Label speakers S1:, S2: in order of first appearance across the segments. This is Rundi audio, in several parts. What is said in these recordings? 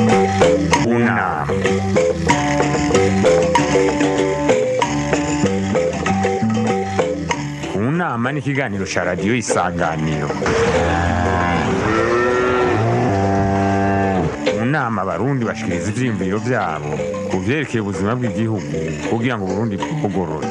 S1: Una. Unama ni ikiganiro cya radiyo isanganiro mu nama abarundi bashikiriza ivyiyumviro vyabo ku vyerekeye ubuzima bw'igihugu kugira ngo uburundi bwugorore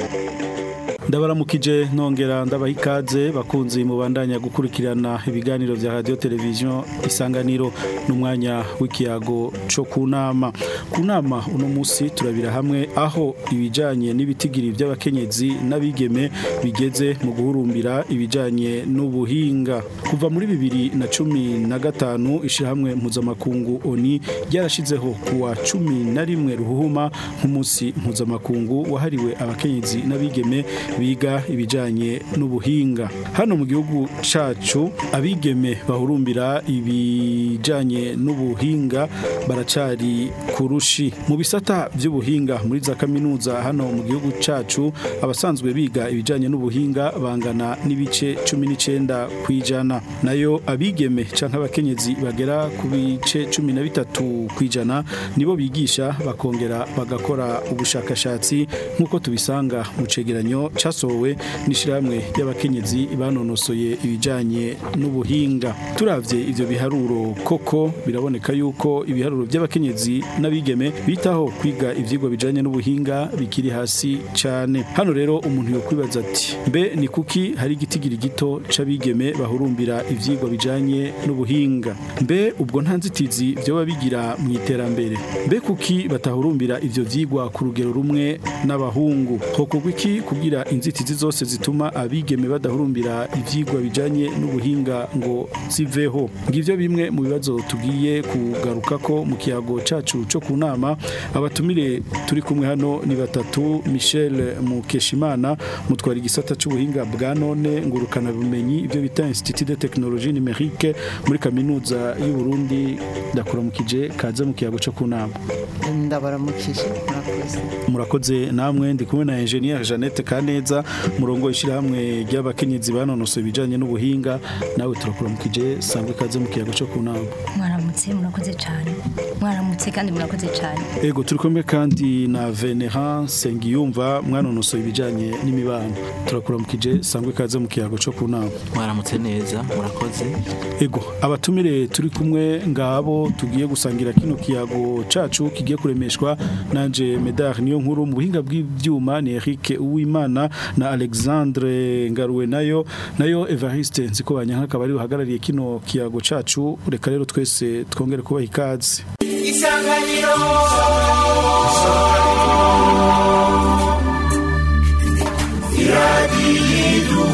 S2: ndabaramukije nongera ndabaha ikaze bakunzi mubandanya gukurikirana ibiganiro vya radio televiziyo isanganiro n'umwanya w'ikiyago co ku nama ku nama uno musi turabira hamwe aho ibijanye n'ibitigiri vy'abakenyezi n'abigeme bigeze mu guhurumbira ibijanye n'ubuhinga kuva muri bibiri na cumi na gatanu ishirahamwe mpuzamakungu oni ryarashizeho kuwa cumi na rimwe ruhuhuma nk'umunsi mpuzamakungu wahariwe abakenyezi n'abigeme biga ibijanye n'ubuhinga hano mu gihugu cacu abigeme bahurumbira ibijanye n'ubuhinga baracari kurushi mu bisata by'ubuhinga muri za kaminuza hano mu gihugu cacu abasanzwe biga ibijanye n'ubuhinga bangana n'ibice 19 kwijana nayo abigeme canke abakenyezi bagera ku bice 13 kwijana nibo bigisha bakongera bagakora ubushakashatsi nk'uko tubisanga mu cegeranyo casohowe n'ishirahamwe ry'abakenyezi banonosoye ibijanye n'ubuhinga turavye ivyo biharuro koko biraboneka yuko ibiharuro by'abakenyezi n'abigeme bitaho kwiga ivyigwa bijanye n'ubuhinga bikiri hasi cane hano rero umuntu yokwibaza ati mbe ni kuki hari igitigiri gito c'abigeme bahurumbira ivyigwa bijanye n'ubuhinga mbe ubwo nta nzitizi vyoba bigira mu iterambere mbe kuki batahurumbira ivyo vyigwa ku rugero rumwe n'abahungu hokorwa iki kugira inzitizi zose zituma abigeme badahurumbira ivyigwa bijanye n'ubuhinga ngo ziveho ngivyo bimwe mu bibazo tugiye kugaruka ko mu kiyago cacu co ku nama abatumire turi kumwe hano ni batatu Michel Mukeshimana mutwara igisata c'ubuhinga bwa none ngurukana bumenyi ivyo bita Institut de Technologie Numérique muri kaminuza y'u Burundi ndakuramukije kaze mu kiyago co ku nama
S3: ndabaramukije murakoze
S2: murakoze namwe ndi kumwe na engineer Jeannette Kaneza murongo ishirahamwe ry'abakenyezi banonosoye ibijanye n'ubuhinga nawe turakuramukije sangwe kaze mu kiyago co ku nama
S4: mwaramutse murakoze cyane mwaramutse kandi murakoze cyane
S2: ego turi kumwe kandi na Venerand Sengiyumva mwanonosoye ibijanye n'imibano turakuramukije sangwe kaze mu kiyago co ku nama
S5: mwaramutse neza murakoze
S2: ego abatumire turi kumwe ngabo tugiye gusangira kino kiyago cacu kigiye kuremeshwa nanje Medar niyo nkuru mu buhinga bw'ivyuma ni Eric Uwimana na Alexandre Ngaruwe nayo nayo Evariste Nzikobanya akaba ari uhagarariye kino kiyago cacu reka rero twese twongere kubaha ikaze
S6: isanganiro iradiyidu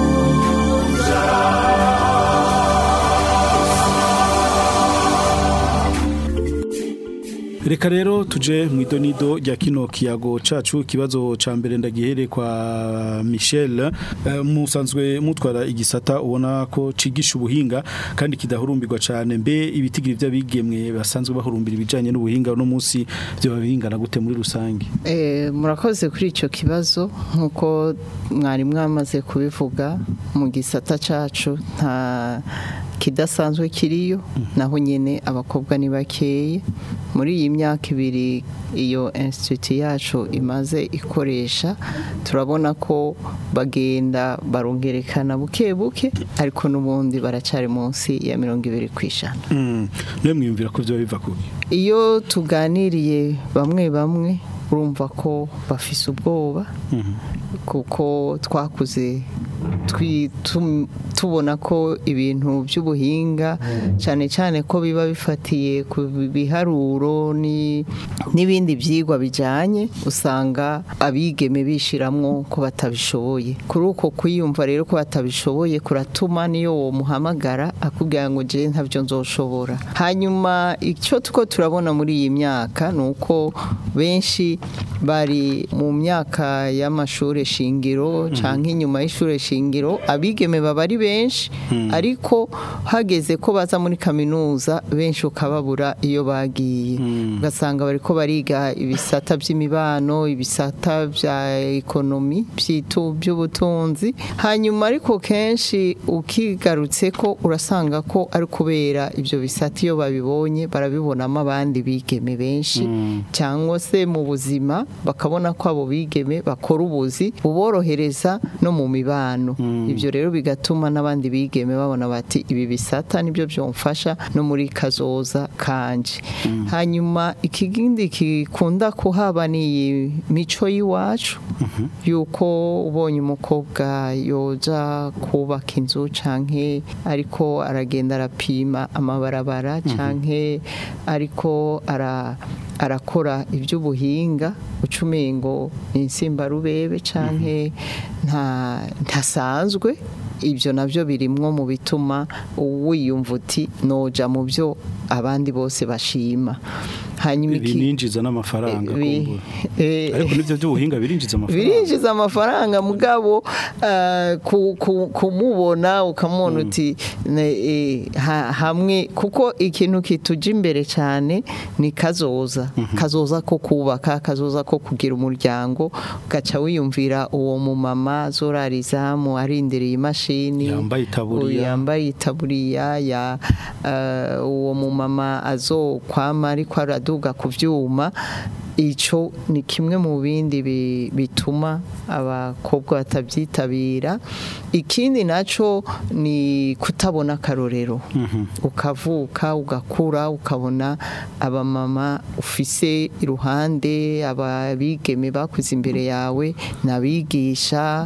S2: Reka rero tuje mu idonido rya kino kiyago cacu kibazo ca mbere ndagihere kwa Michel Eh, musanzwe mutwara igisata ubona ko cigisha ubuhinga kandi kidahurumbirwa cane mbe ibitigiri by'abigemwe basanzwe bahurumbira ibijanye n'ubuhinga no munsi byo babingana gute muri rusange
S3: Eh, murakoze kuri icyo kibazo nk'uko mwari mwamaze kubivuga mu gisata cacu nta kidasanzwe kiriyo naho nyine abakobwa ni bakeye muri iyi myaka ibiri iyo institute yacu imaze ikoresha turabona ko bagenda barongerekana buke buke ariko n'ubundi baracyari munsi ya mirongo ibiri ku ijana
S2: Mm. Niwe mwiyumvira ko byo biva kubi
S3: iyo tuganiriye bamwe bamwe urumva ko bafise ubwoba kuko twakuze twi- tum- tubona ko ibintu by'ubuhinga cyane cyane ko biba bifatiye ku biharuro ni- n'ibindi byigwa bijyanye usanga abigeme bishiramwo ko batabishoboye kuri uko kwiyumva rero ko batabishoboye kuratuma niyo wo muhamagara akubwira ngo je ntabyo nzoshobora hanyuma icyo tuko turabona muri iyi myaka ni uko benshi bari mu myaka y'amashuri shingiro canke inyuma y'ishure shingiro abigeme baba ari benshi ariko hageze ko baza muri kaminuza benshi ukababura iyo bagiye ugasanga bariko bariga ibisata by'imibano ibisata bya ekonomi by'itu by'ubutunzi hanyuma ariko kenshi ukigarutse ko urasanga ko ari kubera ibyo bisata iyo babibonye barabibonamo abandi bigeme benshi cyangwa se mu buzima bakabona ko abo bigeme bakora ubuzi buborohereza no mu mibano ibyo rero bigatuma n'abandi bigeme babona bati ibi bisata nibyo byomfasha no muri kazoza kanje hanyuma ikindi gikunda kuhaba ni iyi mico y'iwacu yuko ubonye umukobwa yoja kubaka inzu canke ariko aragenda arapima amabarabara canke ariko ara arakora iby'ubuhinga ucumengo ni insimbarubebe canke nta ntasanzwe ibyo nabyo birimwo mu bituma wiyumva uti noja mu byo abandi bose bashima hanyuma iki-
S2: bininjiza n'amafaranga
S3: Bi-
S2: kumbura.
S3: eh,
S2: ariko nivyo by'ubuhinga birinjiza amafaranga
S3: birinjiza amafaranga mugabo eh, ku- ku- kumubona ukamubona uti ne- eh, ha- hamwe kuko ikintu kituja imbere cyane ni kazoza kazoza ko kubaka kazoza ko kugira umuryango ugaca wiyumvira uwo mumama azorara izamu arindereye imashini
S2: Yambaye itaburiya.
S3: uyu yambaye itaburiya ya eh, uwo mumama azokwama ariko araduga ku byuma icyo ni kimwe mu bindi bi- bituma abakobwa batabyitabira ikindi nacyo ni kutabona akarorero ukavuka ugakura ukabona abamama ufise iruhande ababigeme bakuze imbere yawe n'abigisha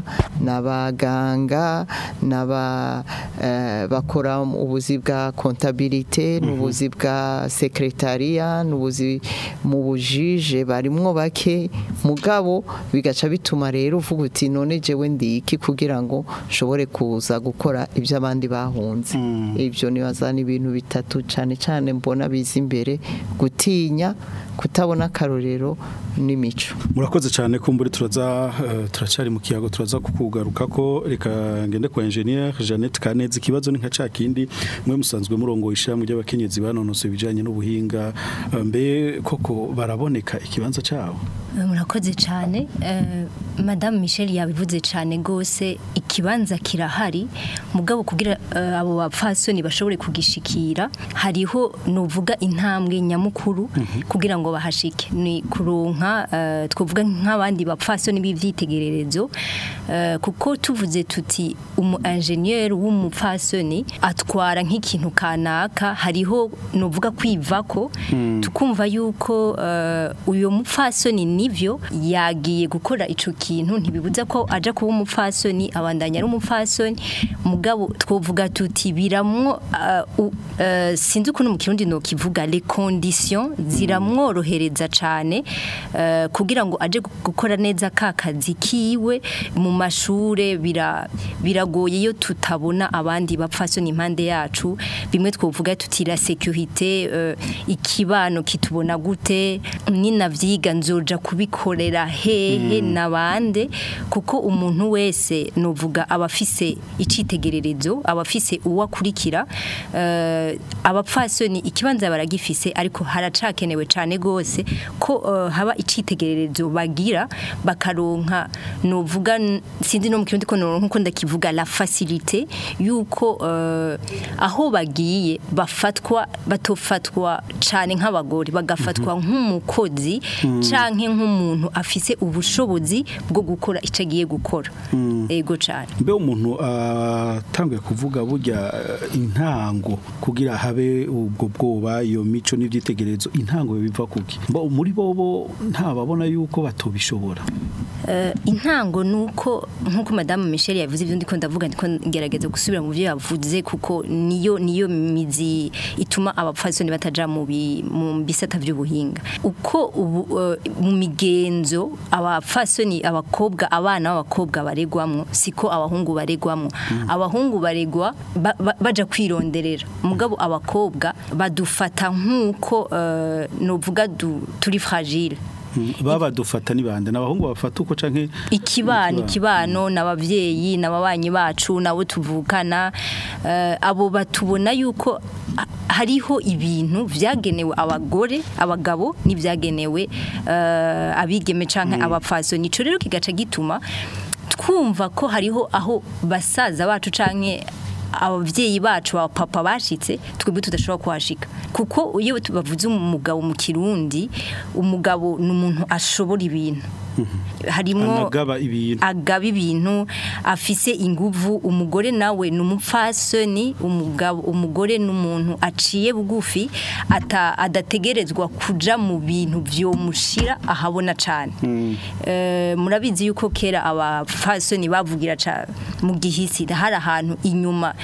S3: n'abaganga n'aba eh, bakora ubuzi bwa kontabilite n'ubuzi bwa sekretariya n'ubuzi mu bujije barimwo bake mugabo bigaca bituma rero uvuga uti none jewe ndiki kugira ngo nshobore kuza gukora ibyo abandi bahunze ibyo nibaza ni ibintu bitatu cyane cyane mbona biza imbere gutinya kutabona akarorero n'imico
S2: murakoze cyane kumburi turaza eh, turacyari mu kiyago turaza kukugaruka ko reka ngende kwa engineer Jeannette Kanezi ikibazo ni nka ca kindi mwe musanzwe murongo ishamwe ry'abakenyezi banonose ibijanye n'ubuhinga eh, mbe koko baraboneka ikibanza cyawo
S4: murakoze cyane Eh, madamu michel yabivuze cyane rwose ikibanza kirahari mugabo kugira eh, abo bapfasoni bashobore kugishikira hariho nuvuga intambwe nyamukuru kugira ngo bahashike ni kuronka eh, twavuga nk'abandi bapfasoni b'ivyitegererezo eh, kuko tuvuze tuti umu engineer w'umupfasoni atwara nk'ikintu kanaka hariho nuvuga kwivako tukumva yuko eh, uyo mupfasoni nivyo yagiye gukora ico kintu ntibibuza ko aja kuba umupfasoni abandanya ari umupfasoni mugabo twovuga tuti biramwo uh, u- uh, sinzi ukuntu mu kirundi no kivuga les conditions ziramworohereza cane uh, kugira ngo aje gu- gukora neza ka kazi kiwe mu mashure bira biragoye iyo tutabona abandi bapfasoni impande yacu bimwe twovuga tuti la sécurité uh, ikibano kitubona gute ninavyiga nzoja kubikorera hehe nabande kuko umuntu wese novuga abafise icitegererezo abafise uwakurikira uh, abapfasoni ikibanza baragifise ariko haracakenewe cane gose ko uh, haba icitegererezo bagira bakaronka novuga n- sinzi no mu kirundi ko noronka uko ndakivuga la facilité yuko uh, aho bagiye bafatwa batofatwa cane nk'abagore bagafatwa nk'umukozi canke nk'umuntu afise ubushobozi bwo gukora ico agiye gukora ego cane
S2: mbe umuntu atanguye kuvuga burya eh, intango kugira habe ubwo bwoba iyo mico n'ivyitegererezo intango biva kuki mbo muri bobo ntababona yuko batobishobora
S4: Eh, intango nuko nkuko madame Michel yavuze ibyo ndiko ndavuga ndiko ngerageza gusubira mu byo yavuze kuko niyo niyo mizi ituma abapfasoni bataja mu bi- mu bisata by'ubuhinga uko ubu eh, mu migenzo abapfasoni abakobwa abana b'abakobwa baregwamwo siko abahungu baregwamwo abahungu baregwa ba- ba- baja kwironderera mugabo abakobwa badufata nkuko eh, novuga du- turi fragile
S2: baba dufata nibande nabahungu bafata uko canke
S4: ikibano ikibano n'abavyeyi n'ababanyi bacu nabo tuvukana eh, abo batubona yuko ha- hariho ibintu vyagenewe abagore abagabo n'ivyagenewe eh, abigeme canke abapfaso nico rero kigaca gituma twumva ko hariho aho basaza bacu canke abavyeyi bacu aba papa bashitse twebwe tudashobora kuhashika kuko iyo bavuze umugabo mu kirundi umugabo ni umuntu ashobora ibintu harimwo
S2: anagaba ibintu
S4: agaba ibintu afise inguvu umugore nawe ni umupfasoni umugabo umugore ni umuntu aciye bugufi ata adategerezwa kuja mu bintu vyomushira ahabona cane Eh, murabizi yuko kera abapfasoni bavugira ca mu gihisi hari ahantu inyuma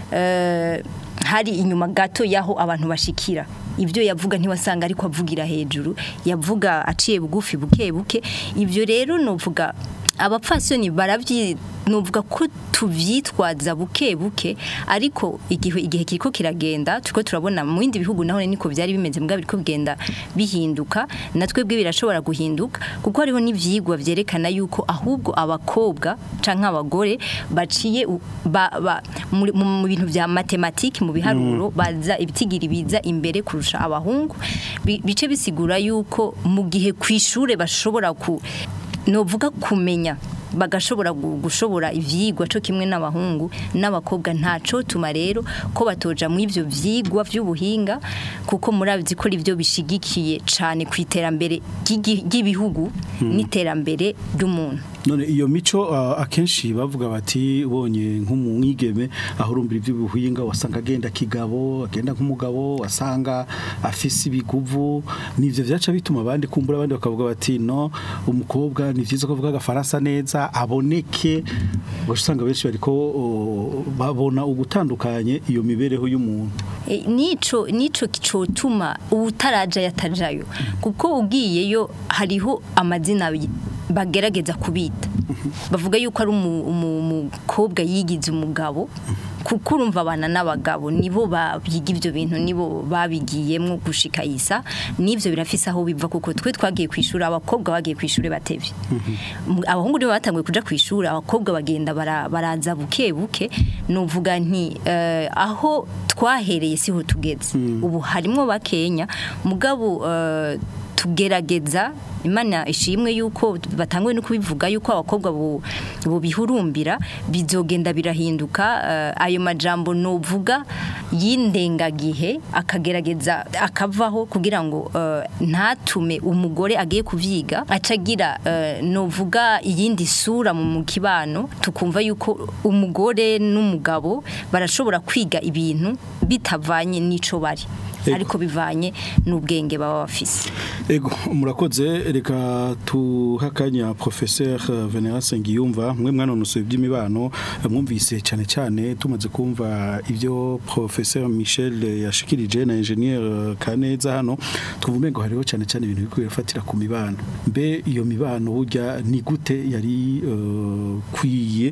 S4: eh, hari inyuma gato yaho abantu bashikira ibyo yavuga ntiwasanga ariko avugira hejuru yavuga aciye bugufi buke buke ibyo rero nuvuga abapfasoni baravyi nuvuga ko tuvyitwaza buke buke ariko igihe igihe kiriko kiragenda turiko turabona mu bindi bihugu naho niko byari bimeze mbwa biriko bigenda bihinduka natwe bwe birashobora guhinduka kuko hariho n'ivyigwa vyerekana yuko ahubwo abakobwa canke abagore baciye u- ba, ba, muri- mu mu bintu vya matematiki mu biharuro baza ibitigiri biza imbere kurusha abahungu Bi- bice bisigura yuko mu gihe kwishure bashobora ku novuga kumenya bagashobora gu- gushobora ivyigwa co kimwe n'abahungu n'abakobwa ntaco tuma rero ko batoja mu ivyo vyigwa vy'ubuhinga kuko murabizi ko ivyo bishigikiye cane ku iterambere ry'igi- ry'ibihugu n'iterambere ry'umuntu
S2: none iyo mico uh, akenshi bavuga bati ubonye nk'umwigeme aho urumbira iby'ubuhinga wasanga agenda kigabo agenda nk'umugabo wasanga afise ibiguvu nivyo vyaca bituma abandi kumbura abandi bakavuga bati no umukobwa ni vyiza ko avuga agafaransa neza aboneke usanga benshi bariko uh, babona ugutandukanye iyo mibereho y'umuntu
S4: E, nico nico cotuma utaraja yatajayo kuko ugiyeyo hariho amazina bi- bagerageza kubita bavuga yuko ari umu- umu- umukobwa yigize umugabo kuko urumva abana n'abagabo nibo babiga ivyo bintu nibo babigiyemwo gushika isa n'ivyo birafise aho biva kuko twe twagiye kwishura abakobwa bagiye kwishura batevye Mu- abahungu nibo batanguye kuja kwishura abakobwa bagenda bara- baraza buke buke nuvuga nti eh, aho twahereye siho tugeze ubu harimwo bakenya mugabo eh, tugerageza imana ishimwe yuko batanguye no kubivuga yuko abakobwa bu- bubihurumbira bizogenda birahinduka eh, ayo majambo novuga y'indengagihe akagerageza akavaho kugira ngo eh, ntatume umugore agiye kuvyiga acagira eh, novuga iyindi sura mu mu kibano tukumva yuko umugore n'umugabo barashobora kwiga ibintu bitavanye n'ico bari
S2: Ego.
S4: ariko bivanye n'ubwenge baba bafise
S2: Ego murakoze reka tuhakanya professeur Venera Sengiyumva mwe mwanonosoye iby'imibano mwumvise cyane cyane tumaze kumva ibyo professeur Michel yashikirije na ingenieur Kaneza hano tuvume ngo hariho cyane cyane ibintu bikwiye gufatira ku mibano mbe iyo mibano burya ni gute yari eh, kwiye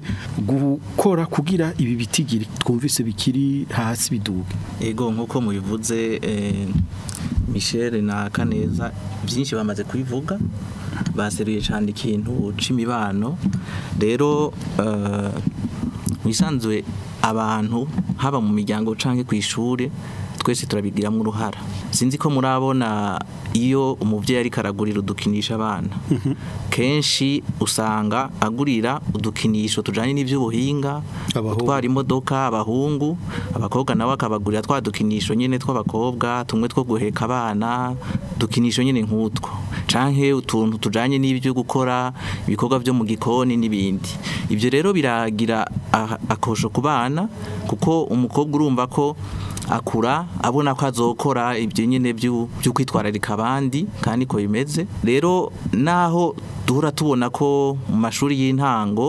S2: gukora kugira ibi bitigiri twumvise bikiri hasi biduga
S5: ego nk'uko mubivuze eh, Michel na Kaneza byinshi bamaze kubivuga baseruye cyane ikintu c'imibano rero eh, mwisanzwe abantu haba mu miryango canke ku ishure twese turabigiramo uruhara sinzi ko murabona iyo umuvyeyi ariko aragurira udukinisha abana kenshi usanga agurira udukinisho tujanye n'ivy'ubuhinga
S2: Abahungu.
S5: gutwara imodoka abahungu abakobwa nabo akabagurira twa dukinisho nyene tw'abakobwa tumwe two guheka abana dukinisho nyene nk'utwo canke utuntu tujanye n'ibyo gukora ibikorwa byo mu gikoni n'ibindi ibyo rero biragira ah- akosho ku bana kuko umukobwa urumva ko akura abona ko azokora ibyo nyine byo byo kwitwararika abandi kandi ko bimeze rero naho duhora tubona ko mu mashuri y'intango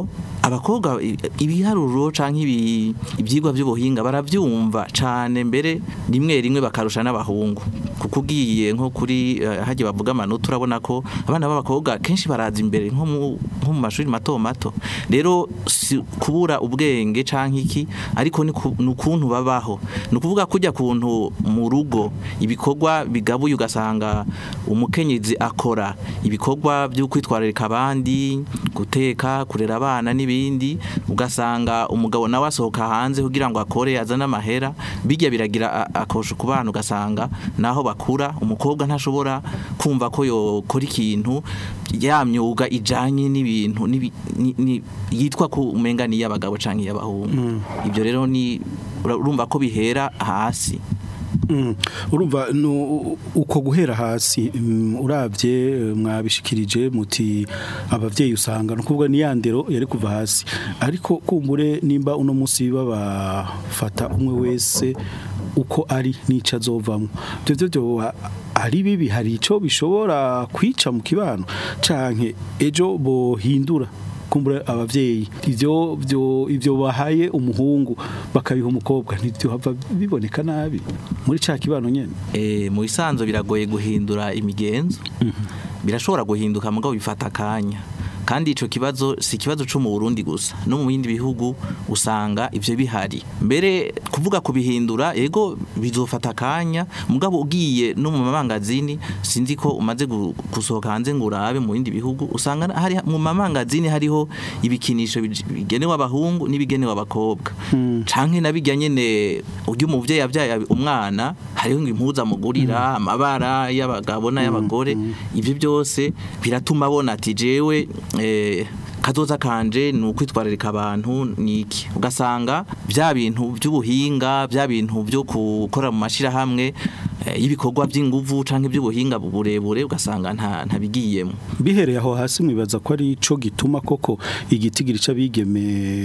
S5: abakobwa i- ibiharuro canke ibi- ivyigwa by'ubuhinga baravyumva cane mbere rimwe rimwe bakarusha n'abahungu kuko ugiye nko kuri eh, hajya bavuga amanota urabona ko abana b'abakobwa kenshi baraza imbere nko mu nko mu mashuri mato mato rero si kubura ubwenge canke iki ariko ni ku- ni ukuntu babaho ni ukuvuga kujya kuntu mu rugo ibikorwa bigabuye ugasanga umukenyezi akora ibikorwa byo kwitwararika abandi guteka kurera abana n'ibindi ugasanga umugabo nawe asohoka hanze kugira ngo akore azane amahera bijya biragira a- akosho ku bana ugasanga naho bakura umukobwa ntashobora kumva ko yokora ikintu ya myuga ijanye n'ibintu n'ibi- ni- ni- yitwa ko umenga ni y'abagabo canke y'abahungu ibyo rero ni urumva ko bihera hasi
S2: Mm. urumva nu- uko guhera hasi mm, uravye eh, mwabishikirije muti abavyeyi usanga no kuvuga ni yandero yari kuva hasi ariko kumbure nimba uno musi babafata umwe wese uko ari nica azovamwo ivyo vyo vyo ari bibi hari ico bishobora kwica mu kibano canke ejo bohindura kumbura abavyeyi ivyo byo ivyo bahaye umuhungu bakabiha umukobwa ntivyo hava biboneka nabi muri ca kibano nyene
S5: Eh, mu bisanzwe biragoye guhindura imigenzo birashobora guhinduka mugabo bifata akanya kandi ico kibazo si ikibazo cyo mu Burundi gusa no mu bindi bihugu usanga ivyo bihari mbere kuvuga kubihindura ego bizofata akanya mugabo ugiye no mu mamangazini sinzi ko umaze gu- gusohoka hanze ngo urabe mu bindi bihugu usanga hari mu mamangazini hariho ibikinisho bij- bigenewe abahungu n'ibigenewe abakobwa canke nabijya nyene urya umuvyeyi yavyaye umwana hariho ngo impuza mugurira amabara y'abagabo n'ay'abagore ivyo byose biratuma abona ati jewe eh, kazoza kanje ni ukwitwararika abantu niki ugasanga bya bintu by'ubuhinga bya bintu byo gukora mu mashirahamwe eh, y'ibikorwa by'inguvu canke by'ubuhinga burebure ugasanga nta ntabigiyemo
S2: bihereye aho hasi mwibaza ko ari ico gituma koko igitigiri c'abigeme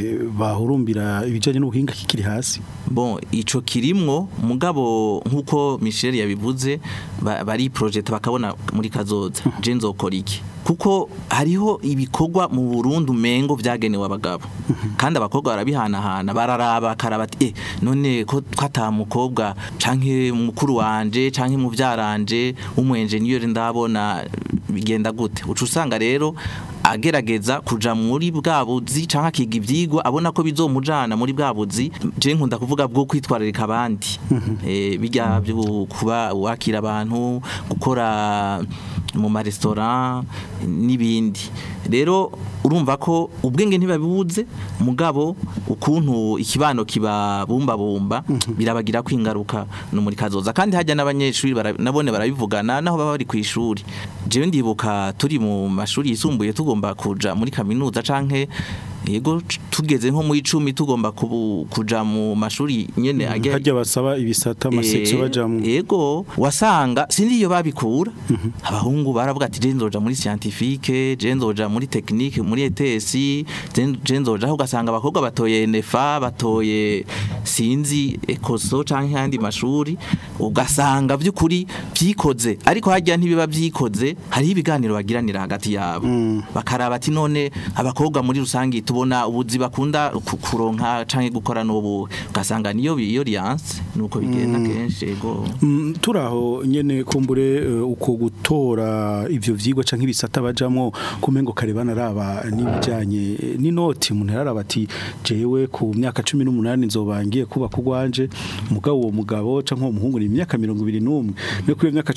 S2: bahurumbira ibijanye n'ubuhinga kikiri hasi
S5: bon ico kirimwo mugabo nkuko Michel yabivuze ba- bari project bakabona muri kazoza je nzokora iki kuko hariho ibikorwa mu Burundi umengo vyagenewe abagabo kandi abakobwa barabihanahana bararaba bakaraba ati eh none ko twata mukobwa canke mukuru wanje canke muvyaranje umu engineer ndabona bigenda gute uca usanga rero agerageza kuja muri bwa buzi canke akiga ivyigwa abona ko bizomujana muri bwa buzi je nkunda kuvuga bwo kwitwararika abandi eh bijya byo kuba wakira abantu gukora mu maresitora n'ibindi rero urumva ko ubwenge ntibabibuze mugabo ukuntu ikibano kiba bumba bumba birabagira kwingaruka no muri kazoza kandi hajya n'abanyeshuri bara- nabone barabivugana naho baba bari ku ishuri jewe ndibuka turi mu mashuri yisumbuye tugomba kuja muri kaminuza canke yego c- tugeze nko mu icumi tugomba kubu- kuja mu mashuri nyene ajya
S2: harya basaba ibisata amasekso
S5: Eh,
S2: bajamwo
S5: Ego wasanga sinzi iyo babikura abahungu baravuga ati je nzoja muri scientifique je nzoja muri technique muri ETS je- je nzoja aho ugasanga abakobwa batoye NFA batoye sinzi ekoso canke handi mashuri ugasanga by'ukuri byikoze ariko hajya ntibiba byikoze hariho ibiganiro bagiranira hagati yabo bakaraba ati none abakobwa muri rusangi tubona ubuzi bakunda ku- kuronka canke gukora n'ubu ugasanga niyo iyo alliance nuko bigenda kenshi ego
S2: Mm, turaho nyene kumbure eh, uko gutora ivyo vyigwa canke ibisata bajamwo kumengo kare banaraba n'ibijanye eh, n'inoti umuntu yararaba ati jewe ku myaka 18 nzobangiye kuba kugwanje mugabo uwo mugabo canke uwo muhungu ni imyaka 21 no ku myaka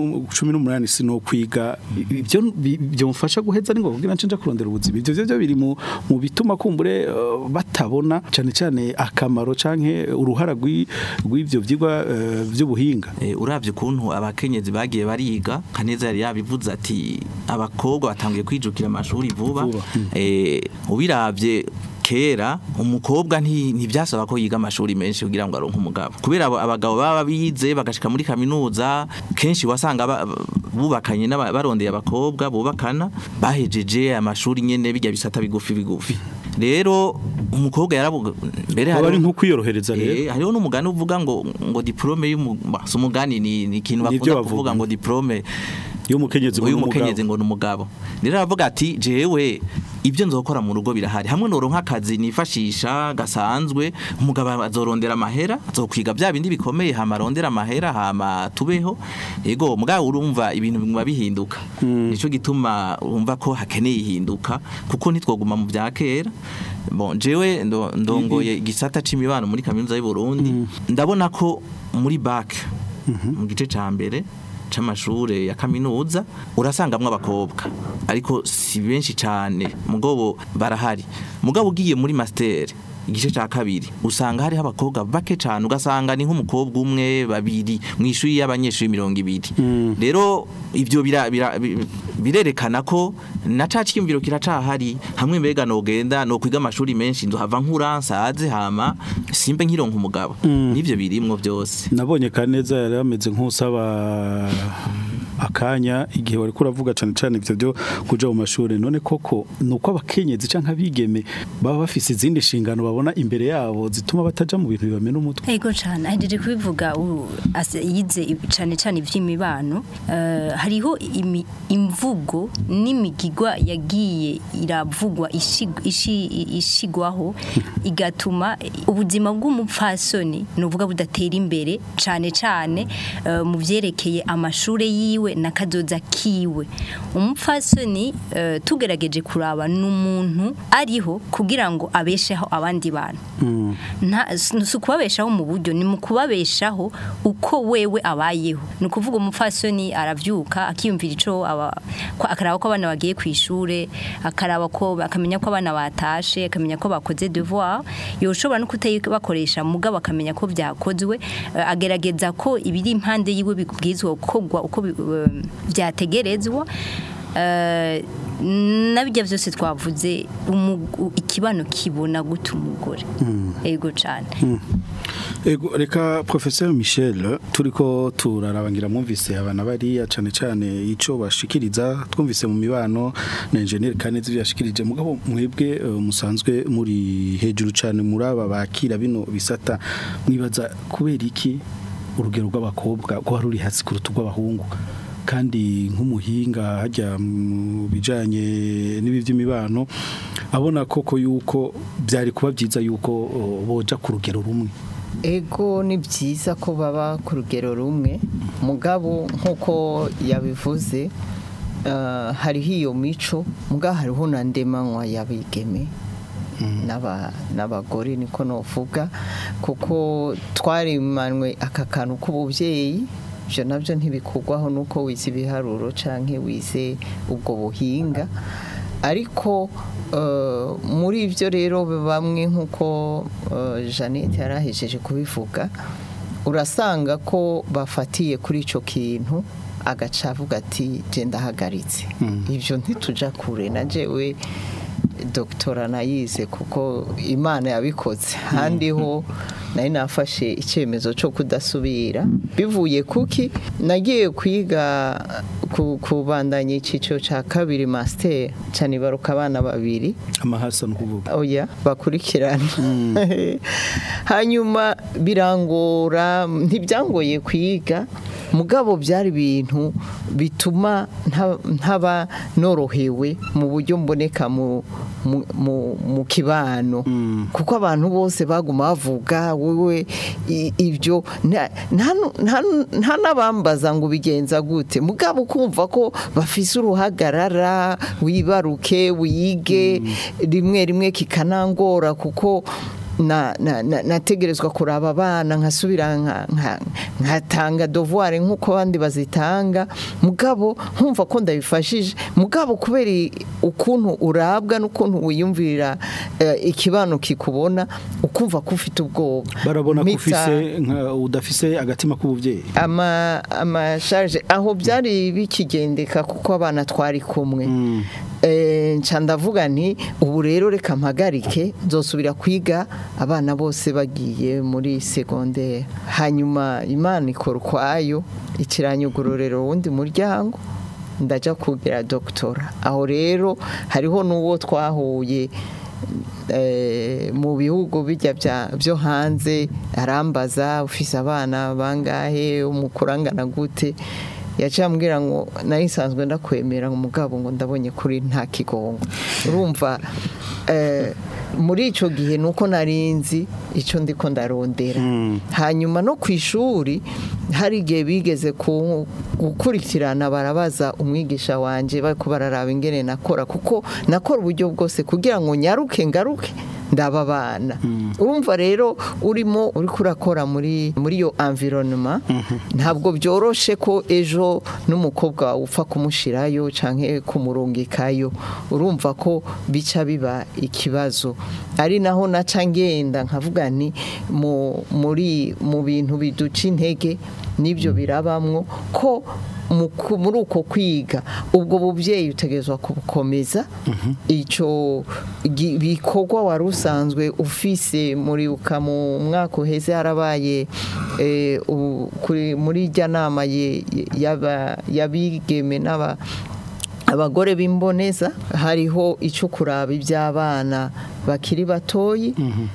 S2: 18 sino kwiga ivyo bi- byomfasha guheza ningo kugira nce nja kurondera ubuzima ivyo vyo biri mu mu bituma kumbure eh, batabona cane cane akamaro canke uruhara rw'i- rw'ivyo vyigwa eh, vy'ubuhinga
S5: Eh, uravye ukuntu abakenyezi bagiye bariga kaneza yari yabivuze ati abakobwa batangiye kwijukira amashuri vuba
S2: Vuba,
S5: eh ubiravye kera umukobwa nti- ntivyasaba ko yiga amashuri menshi kugira ngo aronke umugabo kubera abo- abagabo baba bize bagashika muri kaminuza kenshi wasanga ba- bubakanye n'aba- barondeye abakobwa bubakana bahejeje amashuri nyene bijya bisata bigufi bigufi rero umukobwa yaravuga mbere
S2: aba ari
S5: hariho-
S2: nko kwiyorohereza rero
S5: Eh, hariho n'umugani uvuga ngo ngo diplome y'umugani umugani ni ni ikintu
S2: Ni
S5: bakunda
S2: ivyo bavuga.
S5: kuvuga ngo diplome
S2: iyo umukenyezi
S5: uyu
S2: ngo
S5: mukenyezi ngo ni umugabo rero aravuga ati jewe ibyo nzokora mu rugo birahari hamwe noronka akazi nifashisha gasanzwe umugabo azorondera amahera azokwiga bya bindi bikomeye hama arondera amahera hama tubeho yego mugabo urumva ibintu biguma bihinduka nico gituma urumva ko hakeneye ihinduka kuko ntitwoguma mu bya kera bon jewe ndo- ndongoye igisata c'imibano muri kaminuza y'u Burundi ndabona ko muri bac mu gice ca mbere c'amashure ya kaminuza urasangamwe abakobwa ariko si benshi cane mugabo barahari mugabo ugiye muri master igice ca kabiri usanga hariho abakobwa bake cane ugasanga ni nk'umukobwa umwe babiri mu ishuri y'abanyeshuri mirongo ibiri rero ivyo bira- bira- bi- birerekana ko na ca cyiyumviro kiracahari hamwe mbega nogenda no kwiga amashuri menshi nzohava nkura nsaze hama simbe nkironka umugabo nivyo birimwo byose
S2: nabonye kaneza yari ameze nk'usaba akanya igihe wari kuravuga cyane cyane ibyo byo kuja mu mashuri none koko nuko abakenyezi canke abigeme baba bafise izindi nshingano babona imbere yabo zituma bataja mu bintu bibamena umutwe
S4: Ego cyane ahejeje kubivuga u- ase- yize ib- cyane cyane iby'imibano eh, hariho imi- imvugo n'imigigwa yagiye iravugwa ishig- ishi- ishigwaho igatuma ubuzima bw'umupfasoni nuvuga budatera imbere cyane cyane eh, mu byerekeye amashure yiwe na kazoza kiwe umupfasoni eh, tugerageje kuraba n'umuntu ariho kugira ngo abesheho abandi bantu nta si ukubabeshaho mu buryo ni mu kubabeshaho uko wewe abayeho ni ukuvuga umupfasoni arabyuka akiyumvira icyo aba- ko- akaraba ko abana bagiye ku ishuri akaraba ko akamenya ko abana batashe akamenya ko bakoze devoir yoshobora no kutayibakoresha mugabo akamenya ko byakozwe eh, agerageza ko ibiri impande yiwe bibwizwa gukorwa uko bi- eh, byategerezwa Eh, nabijya byose twavuze umu- u- ikibano kibona guta umugore ego cyane
S2: Ego reka professeur Michel turiko turarabangira mwumvise abana bariya cane cane ico bashikiriza twumvise mu mibano na engineer Kanezi ivyo yashikirije mugabo mwebwe eh, musanzwe muri hejuru cane muri aba bakira bino bisata mwibaza kubera iki urugero rw'abakobwa ko ruri hasi kuruta rw'abahungu kandi nk'umuhinga hajya mu bijanye n'ibi by'imibano abona koko yuko byari kuba byiza yuko oh, boja ku rugero rumwe
S3: ego ni byiza ko baba ku rugero rumwe mugabo nk'uko yabivuze eh, hariho iyo mico mugabo hariho na ndemanywa y'abigeme n'aba- n'abagore niko novuga kuko twarimanwe aka kantu k'ububyeyi ibyo nabyo ntibikugwaho nuko wize ibiharuro cyangwa wize ubwo buhinga ariko eh, muri ibyo rero bamwe nk'uko eh, jeannette yari ahejeje kubivuga urasanga ko bafatiye kuri icyo kintu agaca avuga ati genda ahagaritse ibyo ntituja kure na jewe dogitora nayize kuko imana yabikoze handi ho nari nafashe icyemezo cyo kudasubira bivuye kuki nagiye kwiga ku- kubandanya icyiciro cya kabiri masiteri cyane baruka abana babiri
S2: amahasa no kuvuga
S3: oya bakurikirana hanyuma birangora ntibyangoye kwiga mugabo byari ibintu bituma nta- ntaba norohewe mu buryo mboneka mu mu- mu- mu kibano kuko abantu bose baguma bavuga wowe i- ibyo nta- nta- nta- nta n'abambaza ngo ubigenza gute mugabo ukumva ko bafise uruhagarara wibaruke wige rimwe rimwe kikanangora kuko na- na- na- nategerezwa kuraba abana nkasubira nka- nka- nkatanga devoir nk'uko abandi bazitanga mugabo nkumva ko ndabifashije mugabo kubera i- ukuntu urabwa n'ukuntu wiyumvirira eh, ikibano kikubona ukumva ko ufite ubwoba
S2: barabona ko
S3: Mpita-
S2: ufise nka udafise agatima k'ubuvyeyi
S3: ama amashaje aho byari bikigendeka kuko abana twari kumwe Eh, nca ndavuga nti ubu rero reka mpagarike nzosubira kwiga abana bose bagiye muri segonderi hanyuma imana ikora ukwayo ikiranyugururira uwundi muryango ndaja kugira dogitora aho rero hariho n'uwo twahuye eh, mu bihugu bijya bya- byo hanze arambaza ufise abana bangahe umukurangana gute yaciye ambwira ngo nari nsanzwe ndakwemera ngo umugabo ngo ndabonye kuri nta kigongo urumva eh, muri icyo gihe ni uko nari nzi icyo ndiko ndarondera hanyuma no ku ishuri hari igihe bigeze ku- gukurikirana barabaza umwigisha wanjye bari bararaba ingene nakora kuko nakora uburyo bwose kugira ngo nyaruke ngaruke ndaba abana urumva rero urimo uri kurakora muri muri iyo environnement ntabwo byoroshe ko ejo n'umukobwa wawe upfa kumushirayo canke kumurungikayo urumva ko bica biba ikibazo ari naho naca ngenda nkavuga nti mu muri mu bintu biduca intege nibyo birabamwo ko mu ku- muri uko kwiga ubwo bubyeyi utegerezwa kubukomeza icyo gi- bikorwa wari usanzwe ufise muri uka mu mwaka uheze harabaye eh, u- kuri- muri ijya nama ye- y'aba- y'abigeme n'aba abagore b'imboneza hariho icyo kuraba iby'abana bakiri batoyi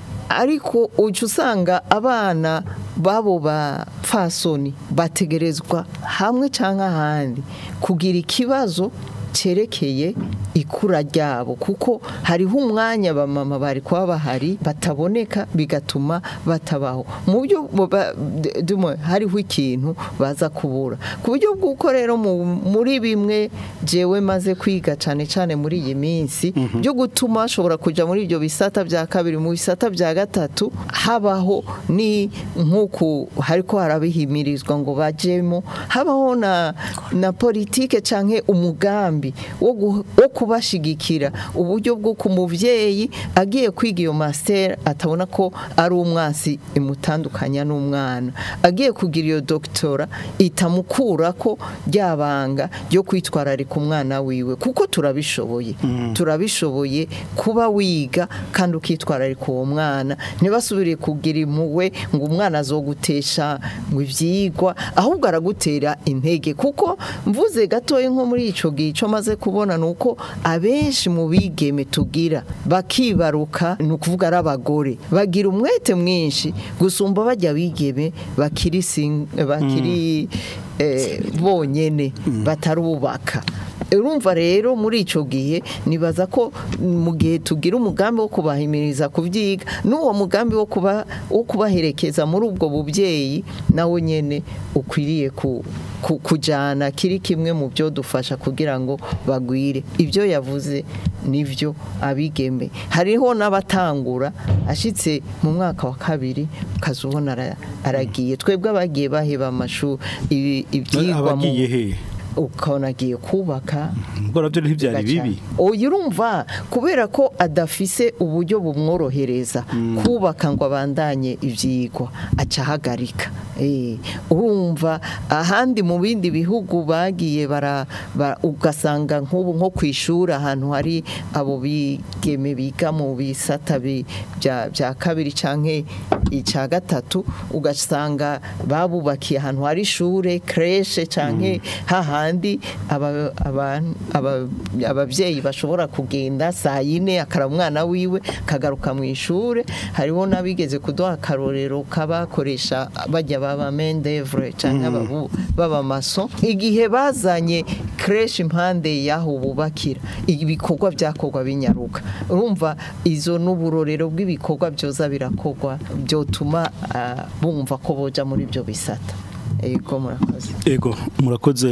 S3: ariko ujya usanga abana babo bapfasoni bategerezwa hamwe cyangwa ahandi kugira ikibazo cyerekeye ikura ryabo kuko hariho umwanya abamama bari kuba bahari bataboneka bigatuma batabaho mu buryo buba- d- dumwe, hariho ikintu baza kubura ku buryo bw'uko rero mu- muri bimwe jewe maze kwiga cyane cyane muri iyi minsi byo gutuma ashobora kujya muri ibyo bisata bya kabiri mu bisata bya gatatu habaho ni nk'uku hariko harabihimirizwa ngo bajemo habaho na na politike canke umugambi wo gu- wo kubashigikira uburyo bwo ku muvyeyi agiye kwiga iyo master atabona ko ari umwansi imutandukanya n'umwana agiye kugira iyo doktora itamukura ko ryabanga ryo kwitwararika umwana wiwe kuko turabishoboye turabishoboye kuba wiga kandi ukitwararika uwo mwana ntibasubire kugira impuhwe ngo umwana azogutesha ngo ibyigwa ahubwo aragutera intege kuko mvuze gatoya nko muri icyo gihe icyo maze kubona ni uko abenshi mu bigeme tugira bakibaruka ni ukuvuga ari abagore bagira umwete mwinshi gusumba bajya bigeme bakiri sing- bakiri eh, bonyene batarubaka urumva rero muri icyo gihe nibaza ko mu gihe tugira umugambi wo kubahimiriza kubyiga n'uwo mugambi wo kuba wo kubaherekeza muri ubwo bubyeyi nawe nyine ukwiriye ku ku- kujyana kiri kimwe mu byo dufasha kugira ngo bagwire ibyo yavuze nibyo abigeme hariho n'abatangura ashyitse mu mwaka wa kabiri ukazubona ara- aragiye twebwe abagiye baheba amashuri ibi- ibyigwa mu
S2: abagiye he
S3: ukabona agiye kubaka
S2: ubwo nabyo ntibyari bibi
S3: oya urumva kubera ko adafise uburyo bumworohereza kubaka ngo abandanye ibyigwa aca ahagarika Eh, urumva ahandi mu bindi bihugu bagiye bara ba- ugasanga nk'ubu nko ku ishuri ahantu hari abo bigeme biga mu bisata bi- bya bya kabiri canke icya gatatu ugasanga babubakiye ahantu hari ishure kreshe canke hahandi aba- aba- aba- ababyeyi bashobora kugenda saa yine akara umwana wiwe kagaruka mu ishure hariho n'abigeze kuduha akarorero kabakoresha bajya baba mendevre cyangwa ababu- b'abamaso igihe bazanye kreshe impande y'aho bubakira ibikorwa byakorwa binyaruka urumva izo n'uburorero bw'ibikorwa byoza birakorwa byotuma ah, bumva ko boja muri ibyo bisata ego murakoze
S2: Ego murakoze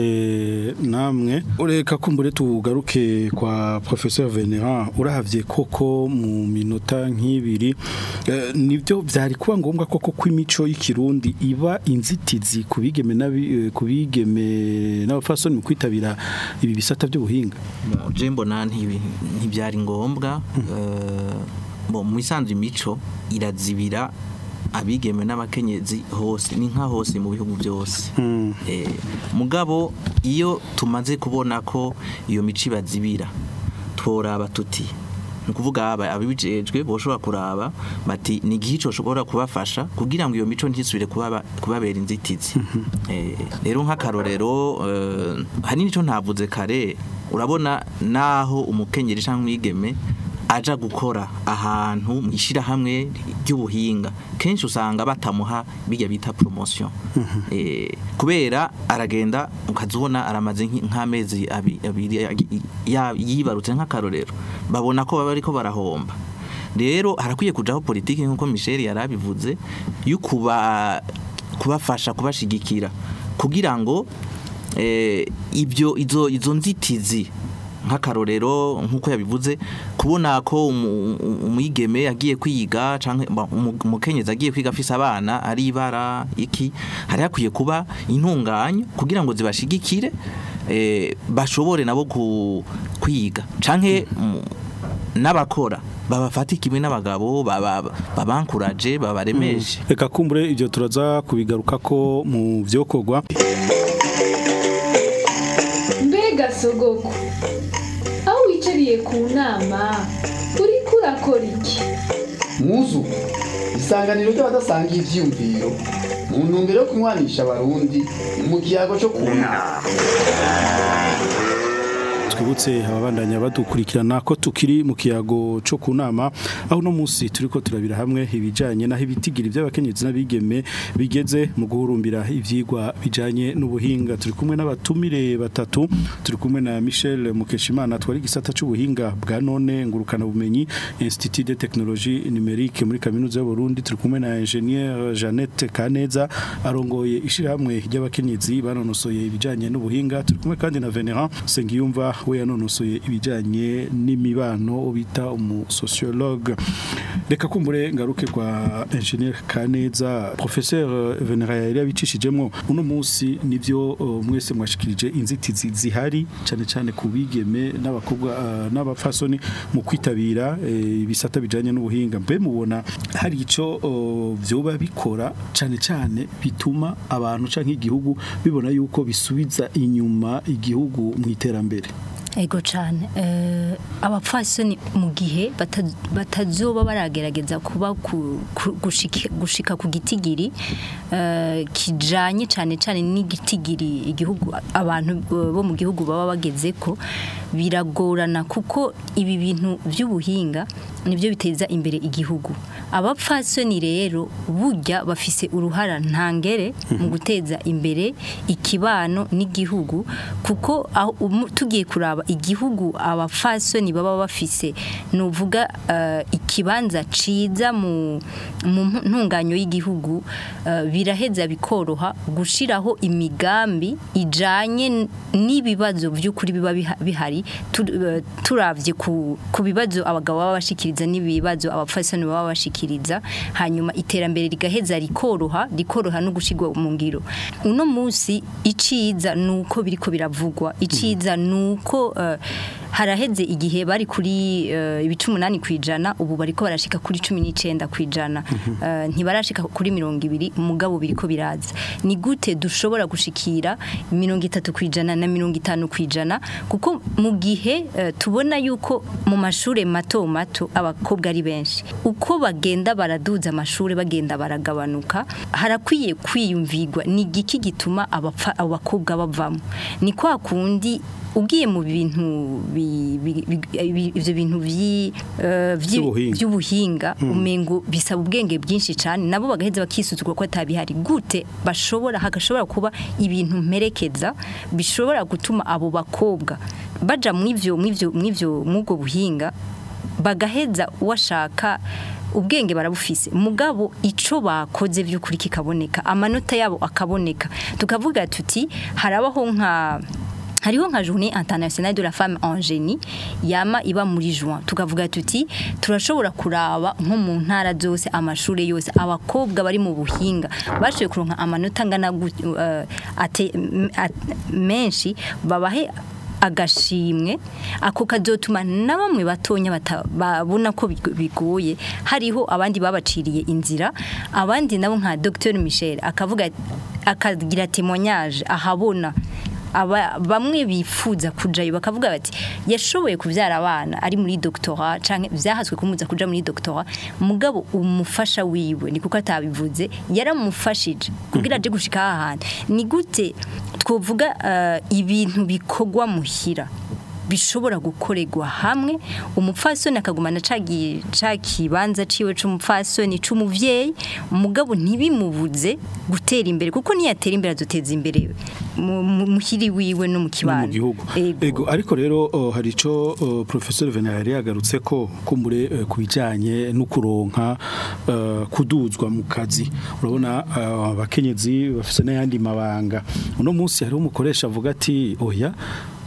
S2: namwe ureka kumbure tugaruke kwa professeur Venera urahavye koko mu minota nk'ibiri eh, nivyo vyari kuba ngombwa koko kw'imico y'ikirundi iba inzitizi kubigeme nabi kubigeme n'abafasoni mu kwitabira ibi bisata by'ubuhinga
S5: Mo, je mbona ntibi- ntibyari ngombwa eh, bo mu isanzwe imico irazibira abigeme n'abakenyezi hose ni nka hose mu bihugu byose Eh, mugabo iyo tumaze kubona ko iyo mico ibazibira tworaba tuti ni ukuvuga aba- ababijejwe boshobora kuraba bati ni igihe ico ushobora kubafasha kugira ngo iyo mico ntisubire kubaba- kubabera inzitizi Eh, rero nk'akarorero eh, hari n'icyo ntavuze kare urabona naho umukenyeri cyangwa umwigeme aja gukora ahantu mu ishyirahamwe ry'ubuhinga kenshi usanga batamuha bijya bita promotion Eh, kubera aragenda ukazubona aramaze nk'i- nk'amezi abi- abiri ya- yibarutse nk'akarorero babona ko baba ariko barahomba rero harakwiye kujaho politiki nk'uko Michel yarabivuze yo kuba kubafasha kubashigikira kugira ngo eh, ibyo izo izo nzitizi nk'akarorero nk'uko yabivuze kubona ko umu- umu- umwigeme agiye kwiga canke ba- umu- umukenyezi agiye kwiga afise abana ari ibara iki hari hakwiye kuba intunganyo kugira ngo zibashigikire eh, bashobore nabo ku- kwiga canke mu- n'abakora babafata kimwe n'abagabo baba- babankuraje babaremeshe
S2: reka kumbure ibyo turaza kubigaruka ko mu byokorwa
S7: mbega sogoko aho wicariye ku nama uriko urakora iki
S8: muzu isanganiro ry'abadasangiye ivyiyumviro mu ntumbero yo kunywanisha abarundi mu kiyago cyo kunama
S2: twibutse ababandanya badukurikirana ko tukiri mu kiyago cyo ku nama aho uno munsi turi ko turabira hamwe ibijyanye n'aho ibitigiri by'abakenyezi n'abigeme bigeze mu guhurumbira ibyigwa bijyanye n'ubuhinga turi kumwe n'abatumire batatu turi kumwe na michel mukeshimana twari igisata cy'ubuhinga bwa none ngurukana bumenyi institut de technologie numérique muri kaminuza y'uburundi turi kumwe na ingenieur jeannette kaneza arongoye ishyirahamwe ry'abakenyezi banonosoye ibijyanye n'ubuhinga turi kumwe kandi na venerand sengiyumva we yanonosoye ibijyanye n'imibano bita umusociologue reka kumbure ngaruke kwa ingenieur kaneza professeur venerand yari yabicishijemo uno munsi nibyo uh, mwese mwashikirije inzitizi zihari cyane cyane ku bigeme n'abakobwa uh, n'abafasoni mu kwitabira eh, ibisata bijanye n'ubuhinga mbe mubona hari ico uh, vyoba bikora cyane cyane bituma abantu canke igihugu bibona yuko bisubiza inyuma igihugu mu iterambere
S4: ego cyane eh, abapfasoni mu gihe bata- batazoba baragerageza kuba ku- ku- gushika gushika ku gitigiri eh, kijanye cyane cyane n'igitigiri igihugu abantu eh, bo mu gihugu baba bageze ko biragorana kuko ibi bintu by'ubuhinga nibyo biteza imbere igihugu abapfasoni rero burya bafise uruhara ntangere mu guteza imbere ikibano n'igihugu kuko aho umu- tugiye kuraba igihugu abapfasoni baba bafise nuvuga eh, ikibanza ciza mu mu ntunganyo y'igihugu eh, biraheza bikoroha gushiraho imigambi ijanye n- n'ibibazo by'ukuri biba biha- bihari tu- eh, turavye ku ku bibazo abagabo baba bashikiriza n'ibibazo abapfasoni baba bashikiriza hanyuma iterambere rigaheza rikoroha rikoroha no gushigwa mu ngiro uno munsi iciza nuko biriko biravugwa iciza nuko eh, haraheze igihe bari kuri eh, ibice umunani kwijana ubu bariko barashika kuri cumi n'icenda kwijana Eh, ntibarashika kuri mirongo ibiri mugabo biriko biraza ni gute dushobora gushikira mirongo itatu kwijana na mirongo itanu kwijana kuko mu gihe eh, tubona yuko mu mashure mato mato abakobwa ari benshi uko bagenda baraduza amashure bagenda baragabanuka harakwiye kwiyumvirwa ni igiki gituma abapfa abakobwa bavamo ni kwa kundi ugiye mu bintu bi- bi- bi- bi- ivyo bintu vyi- eh, vyi-
S2: Vy'ubuhinga.
S4: by'ubuhinga umengo bisaba ubwenge bwinshi cyane nabo bagaheza bakisuzugura ko atabihari gute bashobora hagashobora kuba ibintu mperekeza bishobora gutuma abo bakobwa baja mw'ivyo mw'ivyo mw'ivyo mw'ubwo buhinga bagaheza washaka ubwenge barabufise mugabo ico bakoze by'ukuri kikaboneka amanota yabo akaboneka tukavuga tuti harabaho nka hariho nka journée internationale de la femme en génie yama iba muri juin tukavuga tuti turashobora kuraba nko mu ntara zose amashure yose abakobwa bari mu buhinga bashoboye kuronka amanota angana gu- eh, ate- m- at- menshi babahe agashimwe ako kazotuma na bamwe batonya bata- babona ko big- bigoye hariho abandi babaciriye inzira abandi nabo nka Dr Michel akavuga akagira témoignage ahabona aba bamwe bifuza kujayo bakavuga bati yashoboye kubyara abana ari muri doctorat canke vyahaswe kumuza kuja muri doctorat mugabo umufasha wiwe ni kuko atabivuze yaramufashije kugira aje gushika aha hantu ni gute twovuga eh, ibintu bikogwa muhira bishobora gukorerwa hamwe umupfasoni akagumana cagiye cakibanza ciwe c'umupfasoni c'umuvyeyi umugabo ntibimubuze gutera imbere kuko niyatera imbere azoteza imbere mu- mu- muhiri wiwe no mu
S2: no mu
S4: kibano
S2: gihugu
S4: Ego.
S2: ego ariko rero oh, hari ico oh, professeur Venari yagarutse ko kumbure eh, kubijanye no kuronka eh, kuduzwa mu kazi urabona eh, abakenyezi bafise n'ayandi mabanga uno munsi hari umukoresha avuga ati oya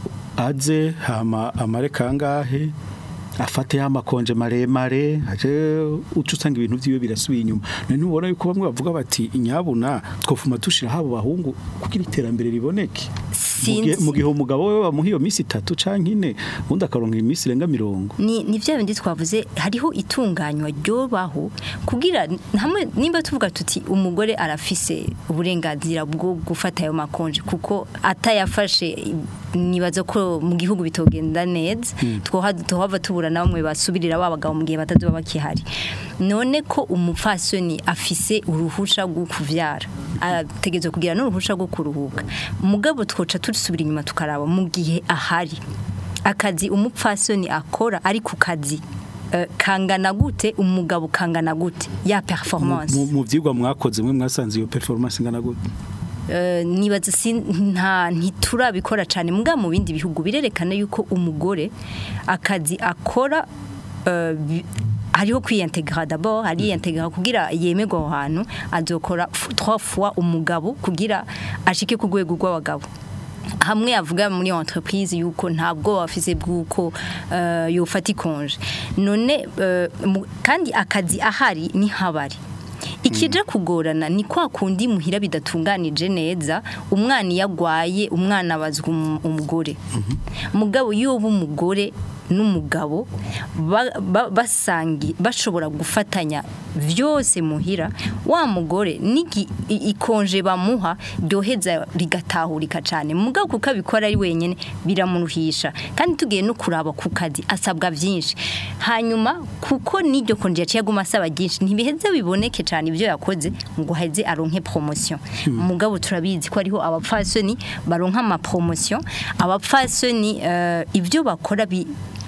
S2: aze hama amare kangahe afate ya makonje maremare aje uca usanga ibintu vyiwe birasubiye inyuma none ntubona yuko bamwe bavuga bati inyabuna twofuma dushira habo bahungu kugira iterambere riboneke Mu gihe-
S4: Sinzi.
S2: mu gihe umugabo we bamuha iyo minsi itatu canke ine ubundi akaronka iminsi irenga mirongo
S4: ni ni bya bindi twavuze hariho itunganywa ryobaho kugira hamwe nimba tuvuga tuti umugore arafise uburenganzira bwo gufata ayo makonje kuko atayafashe nibaza ko mu gihugu bitogenda neza twoha tuhava tubura na bamwe basubirira babagabo mu gihe batazoba bakihari none ko umupfasoni afise uruhusha rwo kuvyara ategerezwa kugira n'uruhusha rwo kuruhuka mugabo twoca tusubira inyuma tukaraba mu gihe ahari akazi umupfasoni akora ari ku kazi eh, kangana gute umugabo kangana gute ya performance
S2: mu mu vyigwa mwakoze mwe mwasanze iyo performance ingana gute
S4: Eh, nibaza si nta ntiturabikora cyane mbwa mu bindi bihugu birerekana yuko umugore akazi akora eh, bi- hariho kwiyantegra d'abord ariyantegra kugira yemerwe aho hantu azokora f- trois fois umugabo kugira ashike ku rwego rw'abagabo hamwe avuga muri entreprise yuko ntabwo bafise bwuko uh, yofata ikonje none eh, mu- kandi akazi ahari ni habari ikije kugorana ni kwa kundi muhira bidatunganije neza umwana iyo agwaye umwana abazwa umu- umugore mugabo iyo uba umugore n'umugabo ba- ba- basangi bashobora gufatanya vyose muhira wa mugore nigi i- ikonje bamuha ryoheza rigatahurika cyane mugabo kuko abikora ari wenyene biramuruhisha kandi tugiye no kuraba ku kazi asabwa byinshi hanyuma kuko n'iryo konje yaciye aguma asaba byinshi ntibiheze biboneke cyane ibyo yakoze ngo heze aronke promotion mugabo turabizi ko ariho abapfasoni baronka ama promotion abapfasoni eh, ibyo bakora bi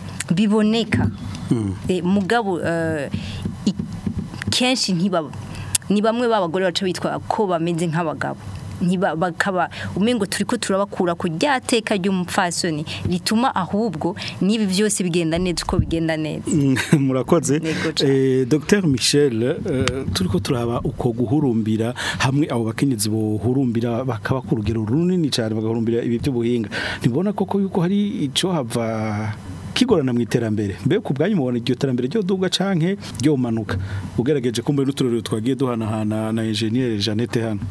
S4: biboneka Eh, mugabo eh, i- kenshi ntiba ni bamwe b'abagore baca bitwa ko bameze nk'abagabo ntiba bakaba umengo turiko turabakura ku ryateka ry'umupfasoni rituma ahubwo n'ibi byose bigenda neza uko bigenda neza
S2: murakoze
S4: Yego cane.
S2: eh, Dr Michel eh, turiko turaba uko guhurumbira hamwe abo bakenyezi bohurumbira bakaba ku rugero runini cyane bagahurumbira ibi by'ubuhinga ntibona koko yuko hari ico hava kigorana mu iterambere mbe ku bwanyu mubona iryo terambere ryo duga canke ryo manuka ugerageje kumbe n'uturero twagiye duhanahana na engineer Jeannette hano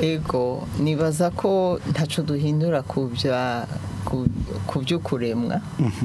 S3: ego nibaza ko ntaco duhindura ku bya ku- ku by'ukuremwa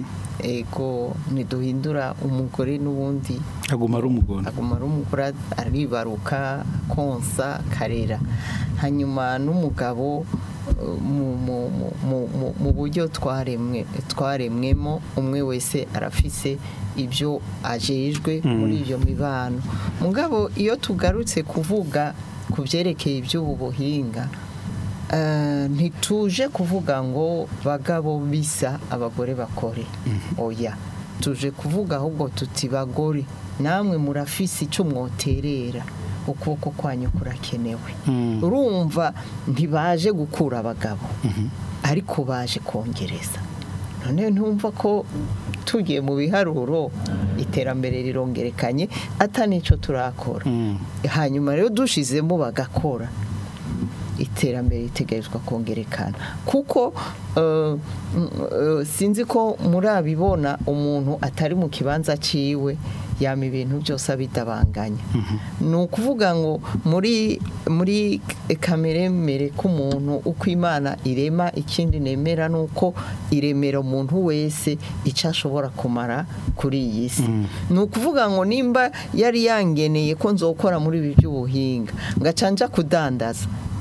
S3: ego ntiduhindura umugore n'ubundi
S2: aguma ari umugona
S3: aguma ari umugore aribaruka konsa karera hanyuma n'umugabo uh, mu- mu- mu- mu- mu- mu buryo twaremwe twaremwemo umwe wese arafise ibyo ajejwe muri iyo mibano mugabo iyo tugarutse kuvuga ku byerekeye iby'ubu buhinga eh, ntituje kuvuga ngo bagabo bisa abagore bakore oya tuje kuvuga ahubwo tuti bagore namwe murafise icyo mwoterera ukuboko kwanyu kurakenewe urumva ntibaje gukura abagabo ariko baje kongereza none ntumva ko tugiye mu biharuro iterambere rirongerekanye atanicyo turakora hanyuma rero dushizemo bagakora iterambere ritegerezwa kongerekana kuko eh, mm, eh, sinzi ko murabibona umuntu atari mu kibanza ciwe yama ibintu byose abidabanganya ni ukuvuga ngo muri muri kamere mere k'umuntu uko imana irema ikindi nemera ni uko iremera umuntu wese icyo ashobora kumara kuri iyi si ni ukuvuga ngo nimba yari yangeneye ko nzokora muri ibi by'ubuhinga ngaca nja kudandaza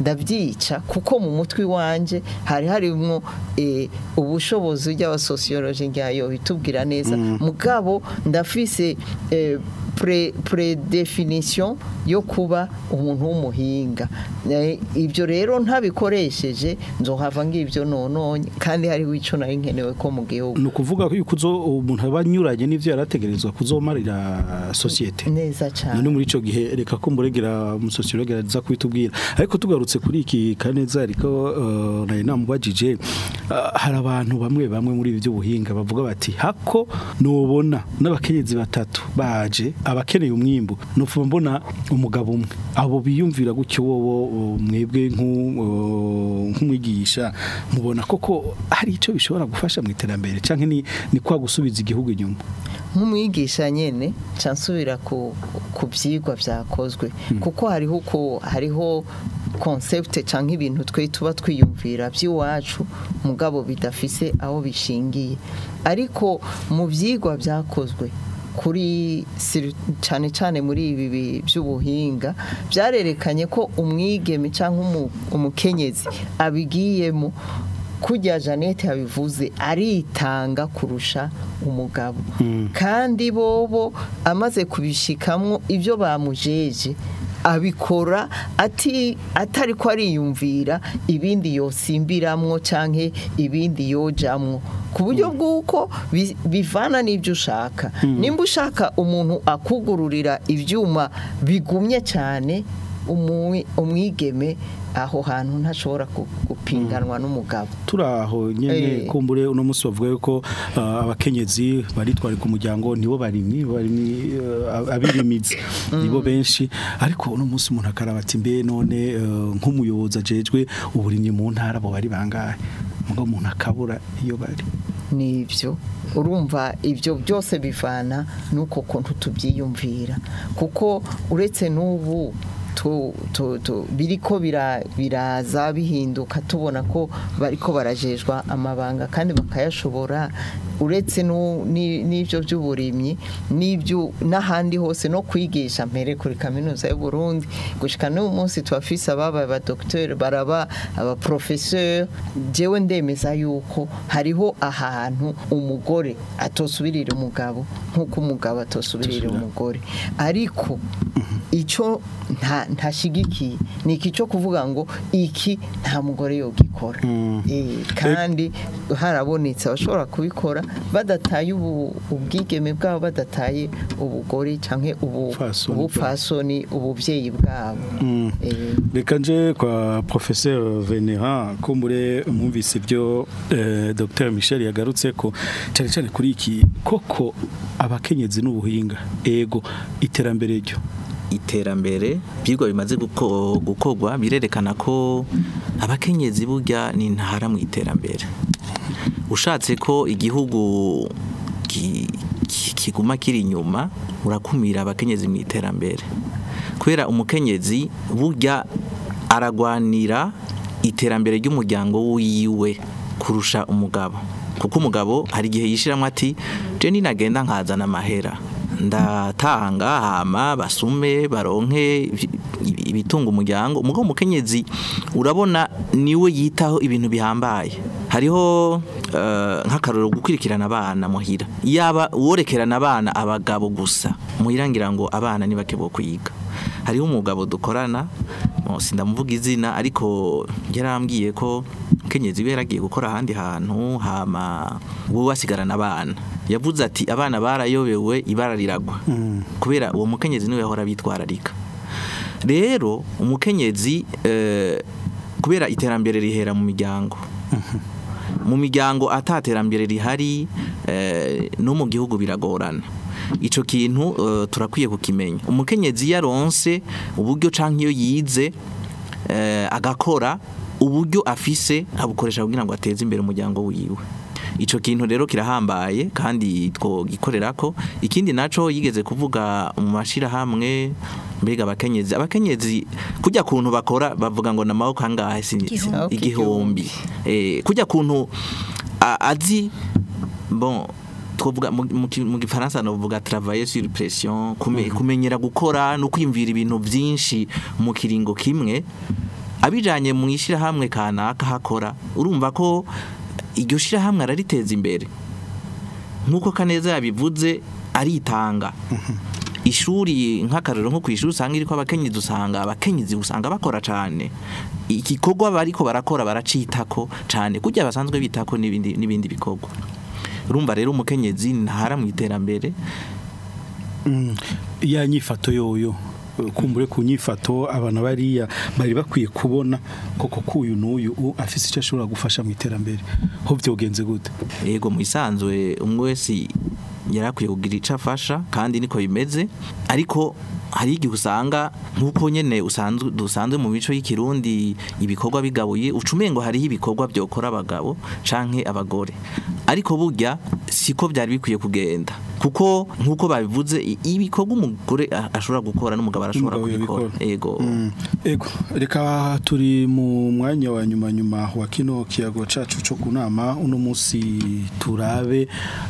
S3: ndabyica kuko mu mutwe wanje hari harimo eh, ubushobozi ry'abasosiyoloji ryayo bitubwira neza mugabo ndafise eh, pre predefinition yo kuba umuntu w'umuhinga Eh, ibyo rero ntabikoresheje nzohava ngibyo nononye kandi hariho ico nari nkenewe ko mu gihugu
S2: ni ukuvuga ko yuko uzo- umuntu aba anyuranye n'ivyo yarategerezwa kuzomarira sosiyete
S3: neza cyane
S2: none muri ico gihe reka ko muregera umusosiyologe araza kubitubwira ariko tugarutse kuri iki kaneza ariko uh, nari namubajije uh, hari abantu bamwe bamwe muri ibi by'ubuhinga bavuga bati hako nubona n'abakenyezi batatu baje abakeneye umwimbu nupfa mbona umugabo umwe abo biyumvira gutyo wowo uh, mwebwe nk'u- uh, nk'umwigisha mubona koko hari ico bishobora gufasha mu iterambere canke ni, ni kwa gusubiza igihugu inyuma
S3: nk'umwigisha nyene nca nsubira ku ku byigwa byakozwe kuko hariho uko hariho concept canke ibintu twe tuba twiyumvira by'iwacu mugabo bidafise aho bishingiye ariko mu byigwa byakozwe kuri siri- cane cane muri ibi bi- by'ubuhinga byarerekanye ko umwigeme cyangwa umu- umukenyezi abigiyemo kujya Jeannette yabivuze aritanga kurusha umugabo kandi bobo amaze kubishikamwo ibyo bamujeje abikora ati atari ko ariyumvira ibindi yosimbiramwo canke ibindi yojamwo ku buryo bw'uko bi- bivana n'ibyo ushaka nimba ushaka umuntu akugururira ibyuma bigumye cyane umwi- umwigeme aho hantu ntashobora gu- gupinganwa n'umugabo
S2: turaho nyene
S3: Eh.
S2: kumbure uno munsi bavuga yuko uh, abakenyezi baritwara ku muryango nibo barimyi barimyi uh, abirimizi nibo benshi ariko uno munsi umuntu akaraba ati mbe none uh, nk'umuyobozi ajejwe uburimyi mu ntara bo bari bangahe mugo umuntu akabura iyo bari
S3: nibyo urumva ibyo byose bivana n'uko kuntu tubyiyumvira kuko uretse n'ubu tu- tu- tu- biriko bira- biraza bihinduka tubona ko bariko barajejwa amabanga kandi bakayashobora uretse nu- ni- n'ibyo by'uburimyi n'ibyo n'ahandi hose no kwigisha mbere kuri kaminuza y'u Burundi gushika n'uyu munsi tubafise ababaye abadokiteri baraba abaprofeseur jewe ndemeza yuko hariho ahantu umugore atosubirira umugabo nk'uko umugabo atosubirira umugore ariko icyo nta ntashigikiye ni iki cyo kuvuga ngo iki nta mugore yogikora Eh, kandi harabonetse abashobora kubikora badataye ubu- ubwigeme bwabo badataye ubugore cyangwa ubu-
S2: Ubupfasoni
S3: ubupfasoni ubuvyeyi bwabo Eh,
S2: reka nje kwa professeur Venera kumbure mwumvise ibyo eh, Dr Michel yagarutse ko cyane cyane kuri iki koko abakenyezi n'ubuhinga ego iterambere ryo
S5: iterambere byigwa bimaze guko- gukorwa birerekana ko abakenyezi burya ni intara mu iterambere ushatse ko igihugu ki- ki- kiguma kiri inyuma urakumira abakenyezi mu iterambere kubera umukenyezi burya aragwanira iterambere ry'umuryango wiwe kurusha umugabo kuko umugabo hari igihe yishiramo ati je ninagenda nkazana amahera ndatanga hama basume baronke ibi- ibi- ibitunga umuryango umugabo umukenyezi urabona niwe yitaho ibintu bihambaye hariho eh, nk'akarorero gukurikirana abana muhira yaba uworekerana abana abagabo gusa muhira ngira ngo abana ntibake bo kwiga hariho umugabo dukorana mo sindamuvuga izina ariko yarambwiye ko kenyezi we yaragiye gukora ahandi hantu hama wowe wasigarana abana yavuze ati abana barayobewe ibara riragwa kubera uwo mukenyezi niwe yahora bitwararika rero umukenyezi eh, kubera iterambere rihera mu miryango mu miryango ataterambere rihari eh, no mu gihugu biragorana ico kintu eh, turakwiye kukimenya umukenyezi yaronse uburyo canke iyo yize eh, agakora uburyo afise abukoresha kugira ngo ateze imbere umuryango wiwe ico kintu rero kirahambaye kandi twogikorera ko ikindi naco yigeze kuvuga mu mashirahamwe mbega abakenyezi abakenyezi kujya kuntu bakora bavuga ngo namaboko angahe si
S4: Igihumbi.
S5: igihumbi eh kujya kuntu a- azi bon twovuga mu- mu ki- mu gifaransa novuga travailler sur pression kume, kumenyera gukora no kwimvira ibintu byinshi mu kiringo kimwe abijanye mu ishyirahamwe kanaka hakora urumva ko iryo shyirahamwe arariteza imbere nk'uko kaneza yabivuze aritanga ishuri nk'akarero nko ku ishuri usanga iriko abakenyezi usanga abakenyezi usanga bakora cyane igikorwa bariko barakora baracitako cyane kujya basanzwe bitako n'ibindi n'ibindi bikorwa urumva rero umukenyezi ntara mu iterambere
S2: ya nyifato yoyo kumbure ku nyifato abantu bariya bari bakwiye kubona koko kuyu n'uyu u- afise icyo ashobora gufasha mu iterambere ho byogenze gute
S5: yego mu isanzwe umwe wese yarakwiye kugira icyo afasha kandi niko bimeze ariko hari igihe usanga nk'uko nyine usanzwe dusanzwe mu mico y'ikirundi ibikorwa bigabuye ucumengo hariho ibikorwa byokora abagabo canke abagore ariko burya siko byari bikwiye kugenda kuko nk'uko babivuze i- ibikorwa umugore a- ashobora gukora n'umugabo arashobora
S2: N'umugabo
S5: kubikora
S2: yabikora.
S5: yego
S2: Mm. Ego reka turi mu mwanya wa nyuma nyuma wa kino kiyago cacu cyo kunama uno munsi turabe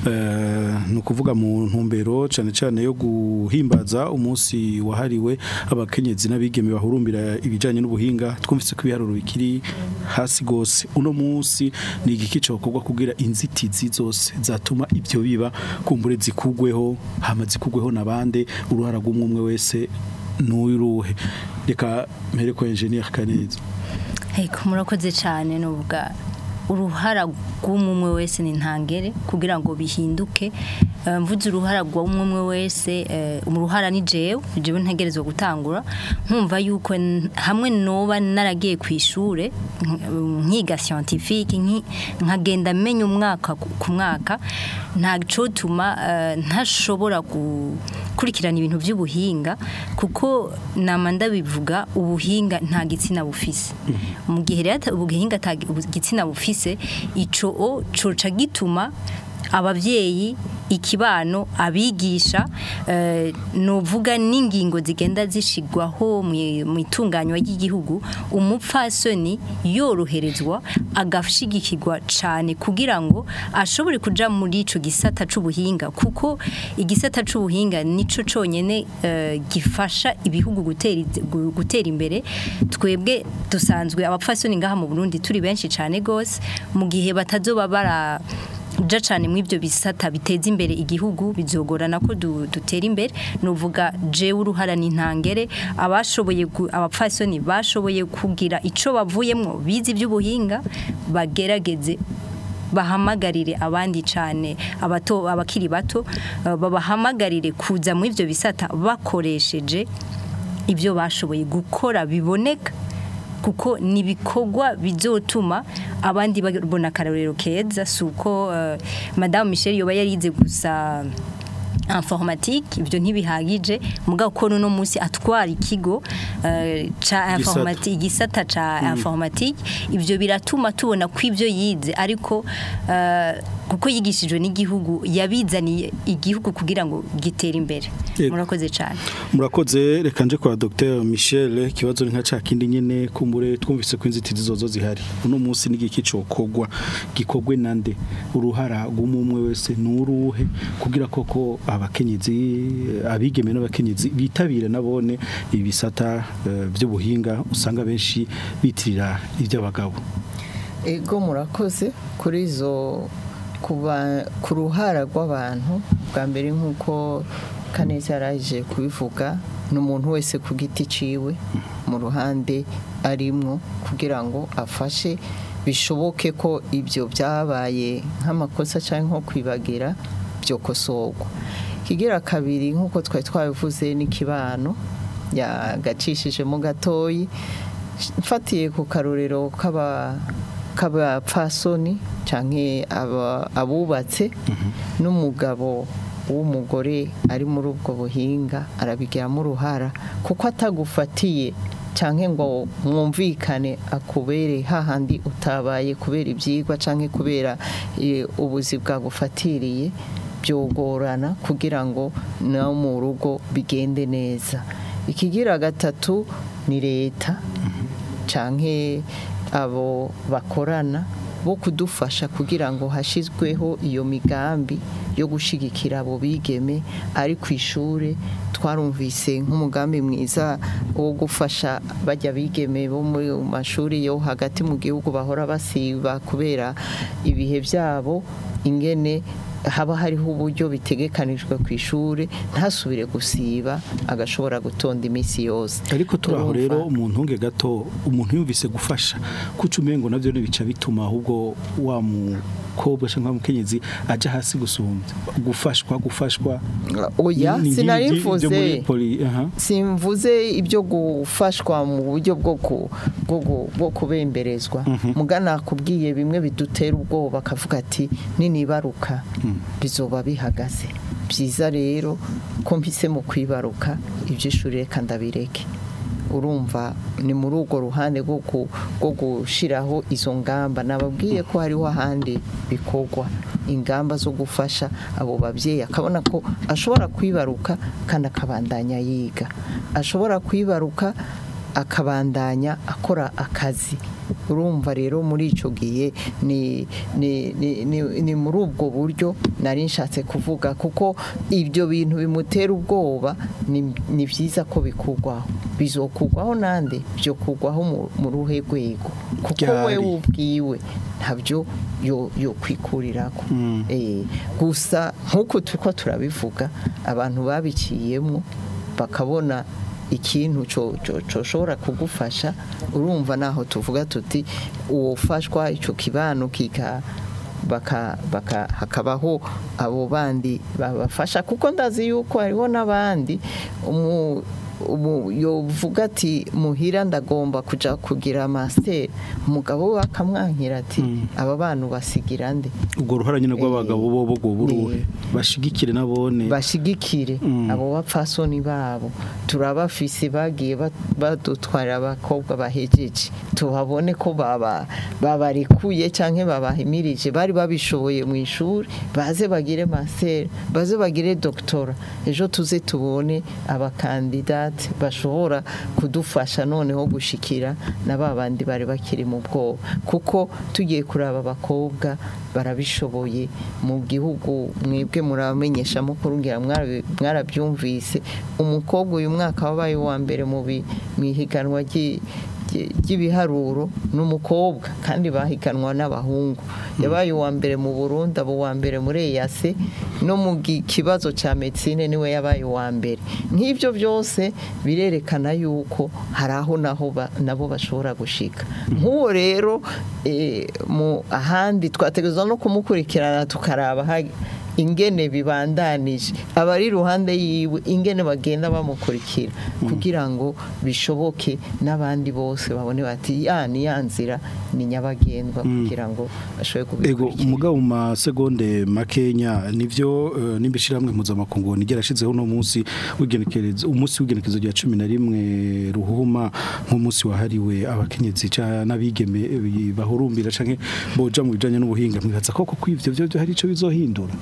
S2: eh, ni ukuvuga mu ntumbero cyane cyane yo guhimbaza umunsi wahariwe abakenyezi n'abigeme bahurumbira ibijanye n'ubuhinga twumvise ko ibiharuro bikiri hasi gose uno munsi ni igiki cokorwa kugira inzitizi zose zatuma ibyo biba kumbure zikugweho hama zikugweho nabande uruhara rw'umwe umwe wese n'uruhe reka mpere ko engineer kaneza
S4: Ego murakoze cyane n'ubwa uruhara rw'umwe wese ni ntangere kugira ngo bihinduke Eh, mvuze uruhara rw'umwe wese eh, uruhara ni jewe jewe ntegerezwa gutangura nkumva yuko n- hamwe noba naragiye ku ishure nk- nkiga scientifique nki- nkagenda menya umwaka ku ku mwaka nta cotuma eh, ntashobora gukurikirana ibintu by'ubuhinga kuko nama ndabivuga ubuhinga nta gitsina bufise mu gihe rero ata- ubuhinga ata gitsina bufise ico o coca gituma ababyeyi ikibano abigisha eh, novuga n'ingingo zigenda zishigwaho mu- mu itunganywa ry'igihugu umupfasoni yoroherezwa agashigikirwa cyane kugira ngo ashobore kuja muri ico gisata c'ubuhinga kuko igisata c'ubuhinga nico conyene eh, gifasha ibihugu gutera iz- gu- gutera imbere twebwe dusanzwe abapfasoni ngaha mu Burundi turi benshi cyane gose mu gihe batazoba bara uja cyane mu ibyo bisata biteza imbere igihugu bizogorana ko du- dutera imbere nuvuga jewe uruhara n'intangere abashoboye gu- abapfasoni bashoboye kugira ico bavuyemwo bizi iby'ubuhinga bagerageze bahamagarire abandi cyane abato abakiri bato eh, babahamagarire kuza mu ivyo bisata bakoresheje ibyo bashoboye gukora biboneka kuko ni ibikorwa bizotuma abandi babona akarorero keza si uko eh, madamu michel yoba yarize gusa informatique ibyo ntibihagije mugabo ko no munsi atwara ikigo eh, ca informatique igisata ca informatique ibyo biratuma tubona ko ibyo yize ariko eh, kuko yigishijwe n'igihugu yabizaniye igihugu kugira ngo gitere imbere
S2: Yego.
S4: murakoze cyane
S2: murakoze reka nje kwa Dr Michel ikibazo ni nka ca kindi nyene kumbure twumvise ko inzitizi zozo zihari uno munsi n'igiki cokogwa gikogwe nande uruhara rw'umwe wese nuruhe kugira koko abakenyezi abigeme n'abakenyezi bitabire nabone ibisata eh, by'ubuhinga usanga benshi bitirira iby'abagabo
S3: ego murakoze kuri izo kuba ku ruhara rw'abantu bwa mbere nk'uko kaneza yaraje kubivuga ni umuntu wese ku giti ciwe mu ruhande arimwo kugira ngo afashe bishoboke ko ibyo byabaye nk'amakosa cyangwa nko kwibagira byokosorwa kigira kabiri nk'uko twari twabivuze n'ikibano yagacishijemo gatoyi mfatiye ku karorero k'aba k'abapfasoni canke aba- abubatse n'umugabo w'umugore ari muri ubwo buhinga arabigiramo uruhara kuko atagufatiye canke ngo mwumvikane akubere hahandi utabaye kubera ibyigwa canke kubera eh, ubuzi bwagufatiriye byogorana kugira ngo no mu rugo bigende neza ikigira gatatu ni leta canke abo bakorana bo kudufasha kugira ngo hashizweho iyo migambi yo gushigikira abo bigeme ari ku ishure twarumvise nk'umugambi mwiza wo gufasha bajya bigeme bo mu mashuri yo hagati mu gihugu bahora basiba kubera ibihe byabo ingene haba hariho uburyo bitegekanijwe ku ishuri ntasubire gusiba agashobora gutonda iminsi yose
S2: ariko turaho
S3: Urumva?
S2: rero umuntu unge gato umuntu yumvise gufasha kuca umengo navyo bica bituma ahubwo wa mukobwa cyangwa mukenyezi aja hasi gusumbya gufashwa gufashwa
S3: oya
S2: ni- ni-
S3: sinari
S2: ni- byo muri
S3: mvuze
S2: poli- aha.
S3: simvuze ibyo gufashwa mu buryo bwo ku- bwo gu- bwo kubemberezwa mugana kubwiye bimwe bidutera ubwoba akavuga ati ninibaruka bizoba bihagaze byiza rero ko mpise mu kwibaruka iby'ishuri reka ndabireke urumva ni muri urwo ruhande rwo ku- rwo gushyiraho izo ngamba nababwiye ko hariho ahandi bikorwa ingamba zo gufasha abo babyeyi akabona ko ashobora kwibaruka kandi akabandanya yiga ashobora kwibaruka akabandanya akora akazi urumva rero muri icyo gihe ni ni- ni- ni- ni muri ubwo buryo nari nshatse kuvuga kuko ibyo bintu bimutera ubwoba ni ni byiza ko bikugwaho bizokugwaho nande byo kugwaho mu- mu ruhe rwego kuko we
S2: Ryari.
S3: ubwiwe ntabyo yo yo kwikurirako
S2: Mm.
S3: Eh, gusa nk'uko turiko turabivuga abantu babiciyemo bakabona ikintu co- co- coshobora kugufasha urumva naho tuvuga tuti uwofashwa ico kibano kika baka baka hakabaho abo bandi babafasha kuko ndazi yuko hariho n'abandi umu umu yovuga ati muhira ndagomba kuja kugira master umugabo we akamwankira ati aba bantu basigira nde
S2: ubwo ruhara nyine rw'abagabo bo bo buruhe
S3: Eh.
S2: bashigikire nabone
S3: bashigikire
S2: Mm.
S3: abo bapfasoni babo turabafise bagiye bat- badutwarira abakobwa bahejeje tuhabone ko baba babarekuye canke babahimirije bari babishoboye mu ishuri baze bagire master baze bagire doctora ejo tuze tubone abakandidate bashobora kudufasha noneho gushikira na babandi bari bakiri mu bwoba kuko tugiye kuraba abakobwa barabishoboye mu gihugu mwebwe muramenyesha mukuru ngira mwarabi- mwarabyumvise umukobwa uyu mwaka wabaye uwa mbere mu bi- mu ihiganwa ry'i- ry'i- ry'ibiharuro n'umukobwa kandi bahiganwa n'abahungu yabaye uwa mbere mu Burundi abo uwa mbere muri EAC no mu gi- kibazo cya medicine niwe yabaye uwa mbere nk'ibyo byose birerekana yuko hari aho naho ba- nabo bashobora gushika nk'uwo rero eh, mu ahandi twategerezwa no kumukurikirana tukaraba ha- ingene bibandanije abari iruhande yiwe ingene bagenda bamukurikira kugira ngo bishoboke n'abandi bose babone bati ya ni ya nzira ni nyabagendwa kugira ngo bashobore
S2: ego
S3: kubikurikira
S2: umugabo mu masegonde makenya nivyo uh, nimbishiramwe mpuzamakungu nigerashizeho no munsi w'igenekerezo umunsi w'igenekerezo rya 11 ruhuma nk'umunsi wahariwe abakenyezi ca n'abigeme eh, bahurumbira canke boja mu bijanye n'ubuhinga mwibaza koko kwivyo byo byo hari ico bizohindura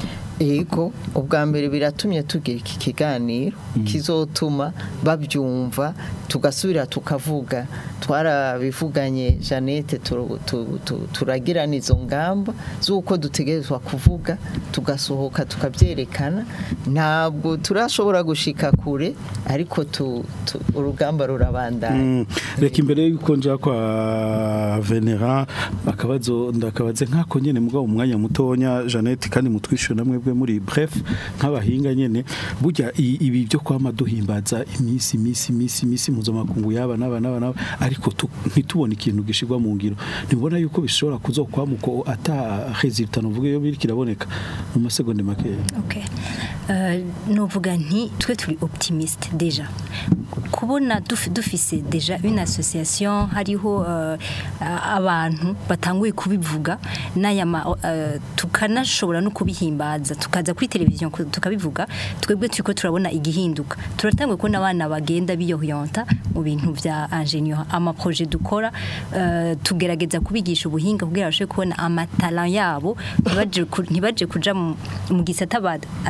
S3: Ego ubwa mbere biratumye tugira iki kiganiro kizotuma babyumva tugasubira tukavuga twarabivuganye Jeannette turu- tu- tu- turagirana izo ngamba z'uko dutegerezwa kuvuga tugasohoka tukabyerekana ntabwo turashobora gushika kure ariko tu- tu- urugamba rurabandanya
S2: Mm, reka imbere yuko nja kwa Venera akabazo ndakabaze nkako nyene mugabo umwanya mutonya Jeannette kandi mutwishure namwe bwe muri bref nk'abahinga nyene burya i- ibi byo kwama duhimbaza imisi imisi imisi imisi mpuzamakungu yaba naba naba naba ariko tu- ntitubone ikintu gishirwa mu ngiro ntibona yuko bishobora kuzokwamuko ata resultat novuga yo biri kiraboneka mu masegonde make
S4: Okay. Euh, novuga nti twe turi optimiste déjà kubona duf- dufise déjà une association hariho euh, abantu batanguye kubivuga n'aya ma- euh, tukanashobora no kubihimbaza tukaza kuri televiziyo ku- tukabivuga twebwe turiko turabona igihinduka turatanguye kubona abana bagenda biyoyonta mu bintu vya ingénieur ama projet dukora euh, tugerageza kubigisha ubuhinga kugira bashobore kubona amatala yabo ntibaje ku- ntibaje kuja mu mu gisata ba- atari ici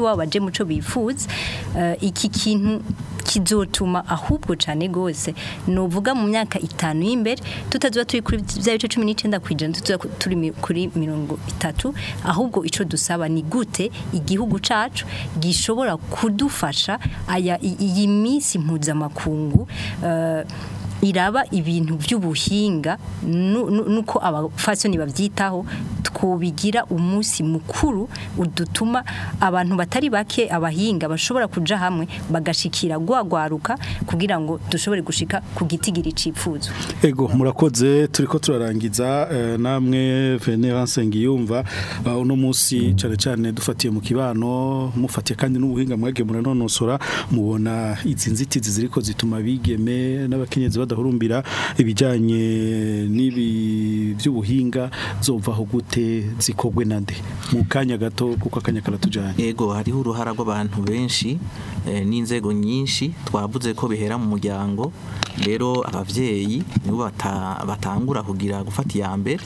S4: wabo baje muco bifuza Eh, iki kintu kizotuma ahubwo cyane gose novuga mu myaka itanu y'imbere tutazuba turi kuri bya bice 19 kwijana tuzuba turi mi- kuri mirongo itatu ahubwo ico dusaba ni gute igihugu cacu gishobora kudufasha aya i- iyi minsi mpuzamakungu eh, iraba ibintu by'ubuhinga nu- nu- nuko abafasoni bavyitaho twobigira umunsi mukuru udutuma abantu batari bake abahinga bashobora kuja hamwe bagashikira gwagwaruka kugira ngo dushobore gushika ku gitigiri cipfuzo
S2: Ego murakoze turiko turarangiza eh, namwe Venance Ngiyumva uh, uno musi cyane cyane dufatiye mu kibano mufatiye kandi n'ubuhinga mwage muranonosora mubona izi nzitizi ziriko zituma bigeme n'abakenyezi badahurumbira ibijanye n'ibi by'ubuhinga zovaho gute zikogwe nande mu kanya gato kuko akanya karatujanye
S5: Ego hariho uruhara rw'abantu benshi eh, n'inzego nyinshi twavuze ko bihera mu muryango rero abavyeyi nibo bata, batangura kugira gufata iya mbere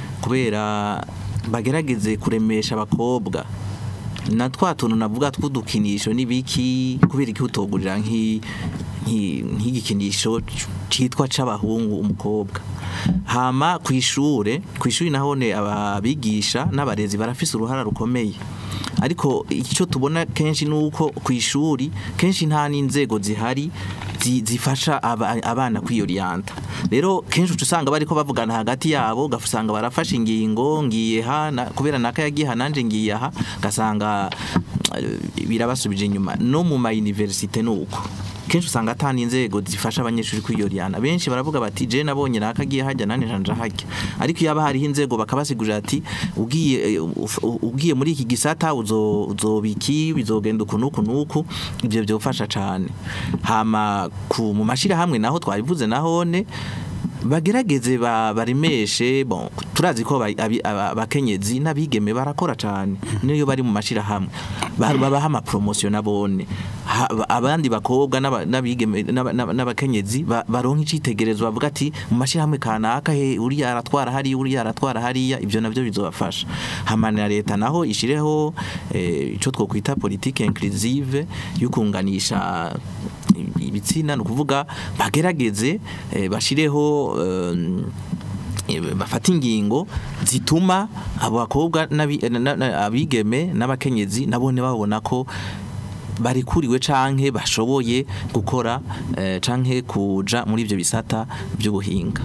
S5: kubera bagerageze kuremesha abakobwa na twa tuntu navuga tw'udukinisho n'ibiki kubera iki utogurira nk'i- nk'i- nk'igikinisho citwa c'abahungu umukobwa hama ku ishure ku ishuri nahone ababigisha n'abarezi barafise uruhara rukomeye ariko icyo tubona kenshi nuko ku ishuri kenshi nta n'inzego zihari zi- zifasha aba- abana kwiyoriyanta rero kenshi uca usanga bariko bavugana hagati yabo ugasanga barafashe ingingo ngiye ha na- kubera naka yagiye ha nanje ngiye aha gasanga birabasubije inyuma no mu ma universite nuko kenshi usanga atani inzego zifasha abanyeshuri kwiyoriyana benshi baravuga bati je nabonye nakagiye hajya nane nanje hajya ariko iyo hariho inzego bakabasigurira ati ugiye eh, uf- ugiye muri iki gisata uzo uzobiki bizogenda uku nuku nuku ibyo byofasha cyane hama ku mu mashira hamwe naho twabivuze nahone bagerageze ba- baremeshe bon turazi ko aba- abi- aba- abakenyezi n'abigeme barakora cyane niyo bari mu mashira hamwe Ba- babaha ama promotion nabone Ha- ba- abandi bakobwa n'aba- n'abigeme n'aba- n'aba- n'abakenyezi ba- baronka icitegerezo bavuga ati mu mashira hamwe kanaka he uriya aratwara hariya uriya aratwara hariya ibyo nabyo bizobafasha hamana leta naho ishireho eh, ico twokwita politique inclusive yukunganisha ibitsina ni ukuvuga bagerageze eh, bashireho eh, eh, bafata ingingo zituma abo bakobwa n'abi- na- na- abigeme n'abakenyezi nabone babona ko barikuriwe canke bashoboye gukora eh, canke kuja muri ivyo bisata by'ubuhinga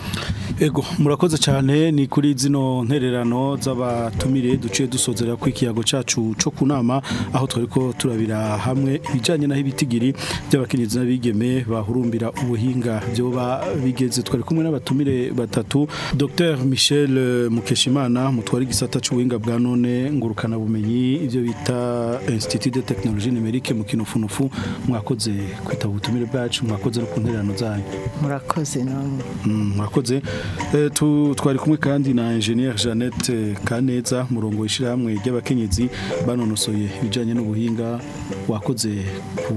S2: Ego murakoze cyane ni kuri zino ntererano z'abatumire duciye dusozera ku ikiyago cacu co kunama aho twariko turabira hamwe ibijanye naho ibitigiri by'abakenyezi n'abigeme bahurumbira ubuhinga byoba bigeze twari kumwe n'abatumire batatu Dr Michel eh, Mukeshimana mutwari gisata c'ubuhinga bwa none ngurukana bumenyi ivyo bita Institut de Technologie Numérique mu kinofunufu mwakoze kwitaba ubutumire bwacu mwakoze no ku ntererano zanyu
S3: murakoze namwe
S2: Mm, murakoze Eh, tu- twari kumwe kandi na ingenieur Jeannette Kaneza murongo w'ishyirahamwe ry'abakenyezi banonosoye ibijyanye n'ubuhinga wakoze ku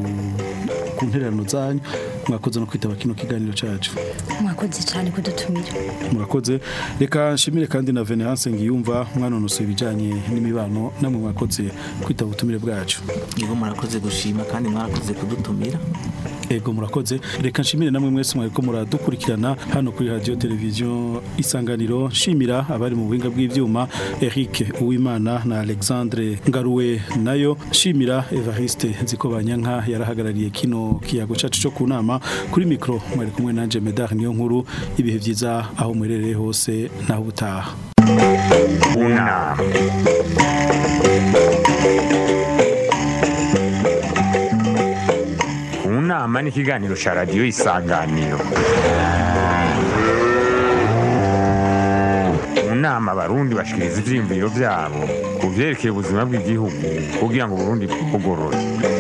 S2: ku ntererano zanyu mwakoze no kwitaba kino kiganiro cyacu
S4: mwakoze cyane kudutumira
S2: murakoze reka nshimire kandi na Venance Ngiyumva mwanonosoye ibijyanye n'imibano namwe mwakoze kwitaba ubutumire bwacu
S5: nibo murakoze gushima kandi mwarakoze kudutumira
S2: Ego murakoze reka nshimire namwe mwese mwariko muradukurikirana hano kuri radio television isanganiro nshimira abari mu buhinga bw'ivyuma Eric Uwimana na Alexandre Ngaruwe nayo nshimira Evariste Nzikobanyanka yarahagarariye kino kiyago cacu cyo kunama kuri micro mwari kumwe nanje Medar niyo nkuru ibihe vyiza aho mwerereye hose naho butaha
S1: unama unama ni ikiganiro cya radiyo isanganiro mu nama abarundi bashikiriza ivyiyumviro vyabo ku vyerekeye ubuzima bw'igihugu kugira ngo uburundi bugorore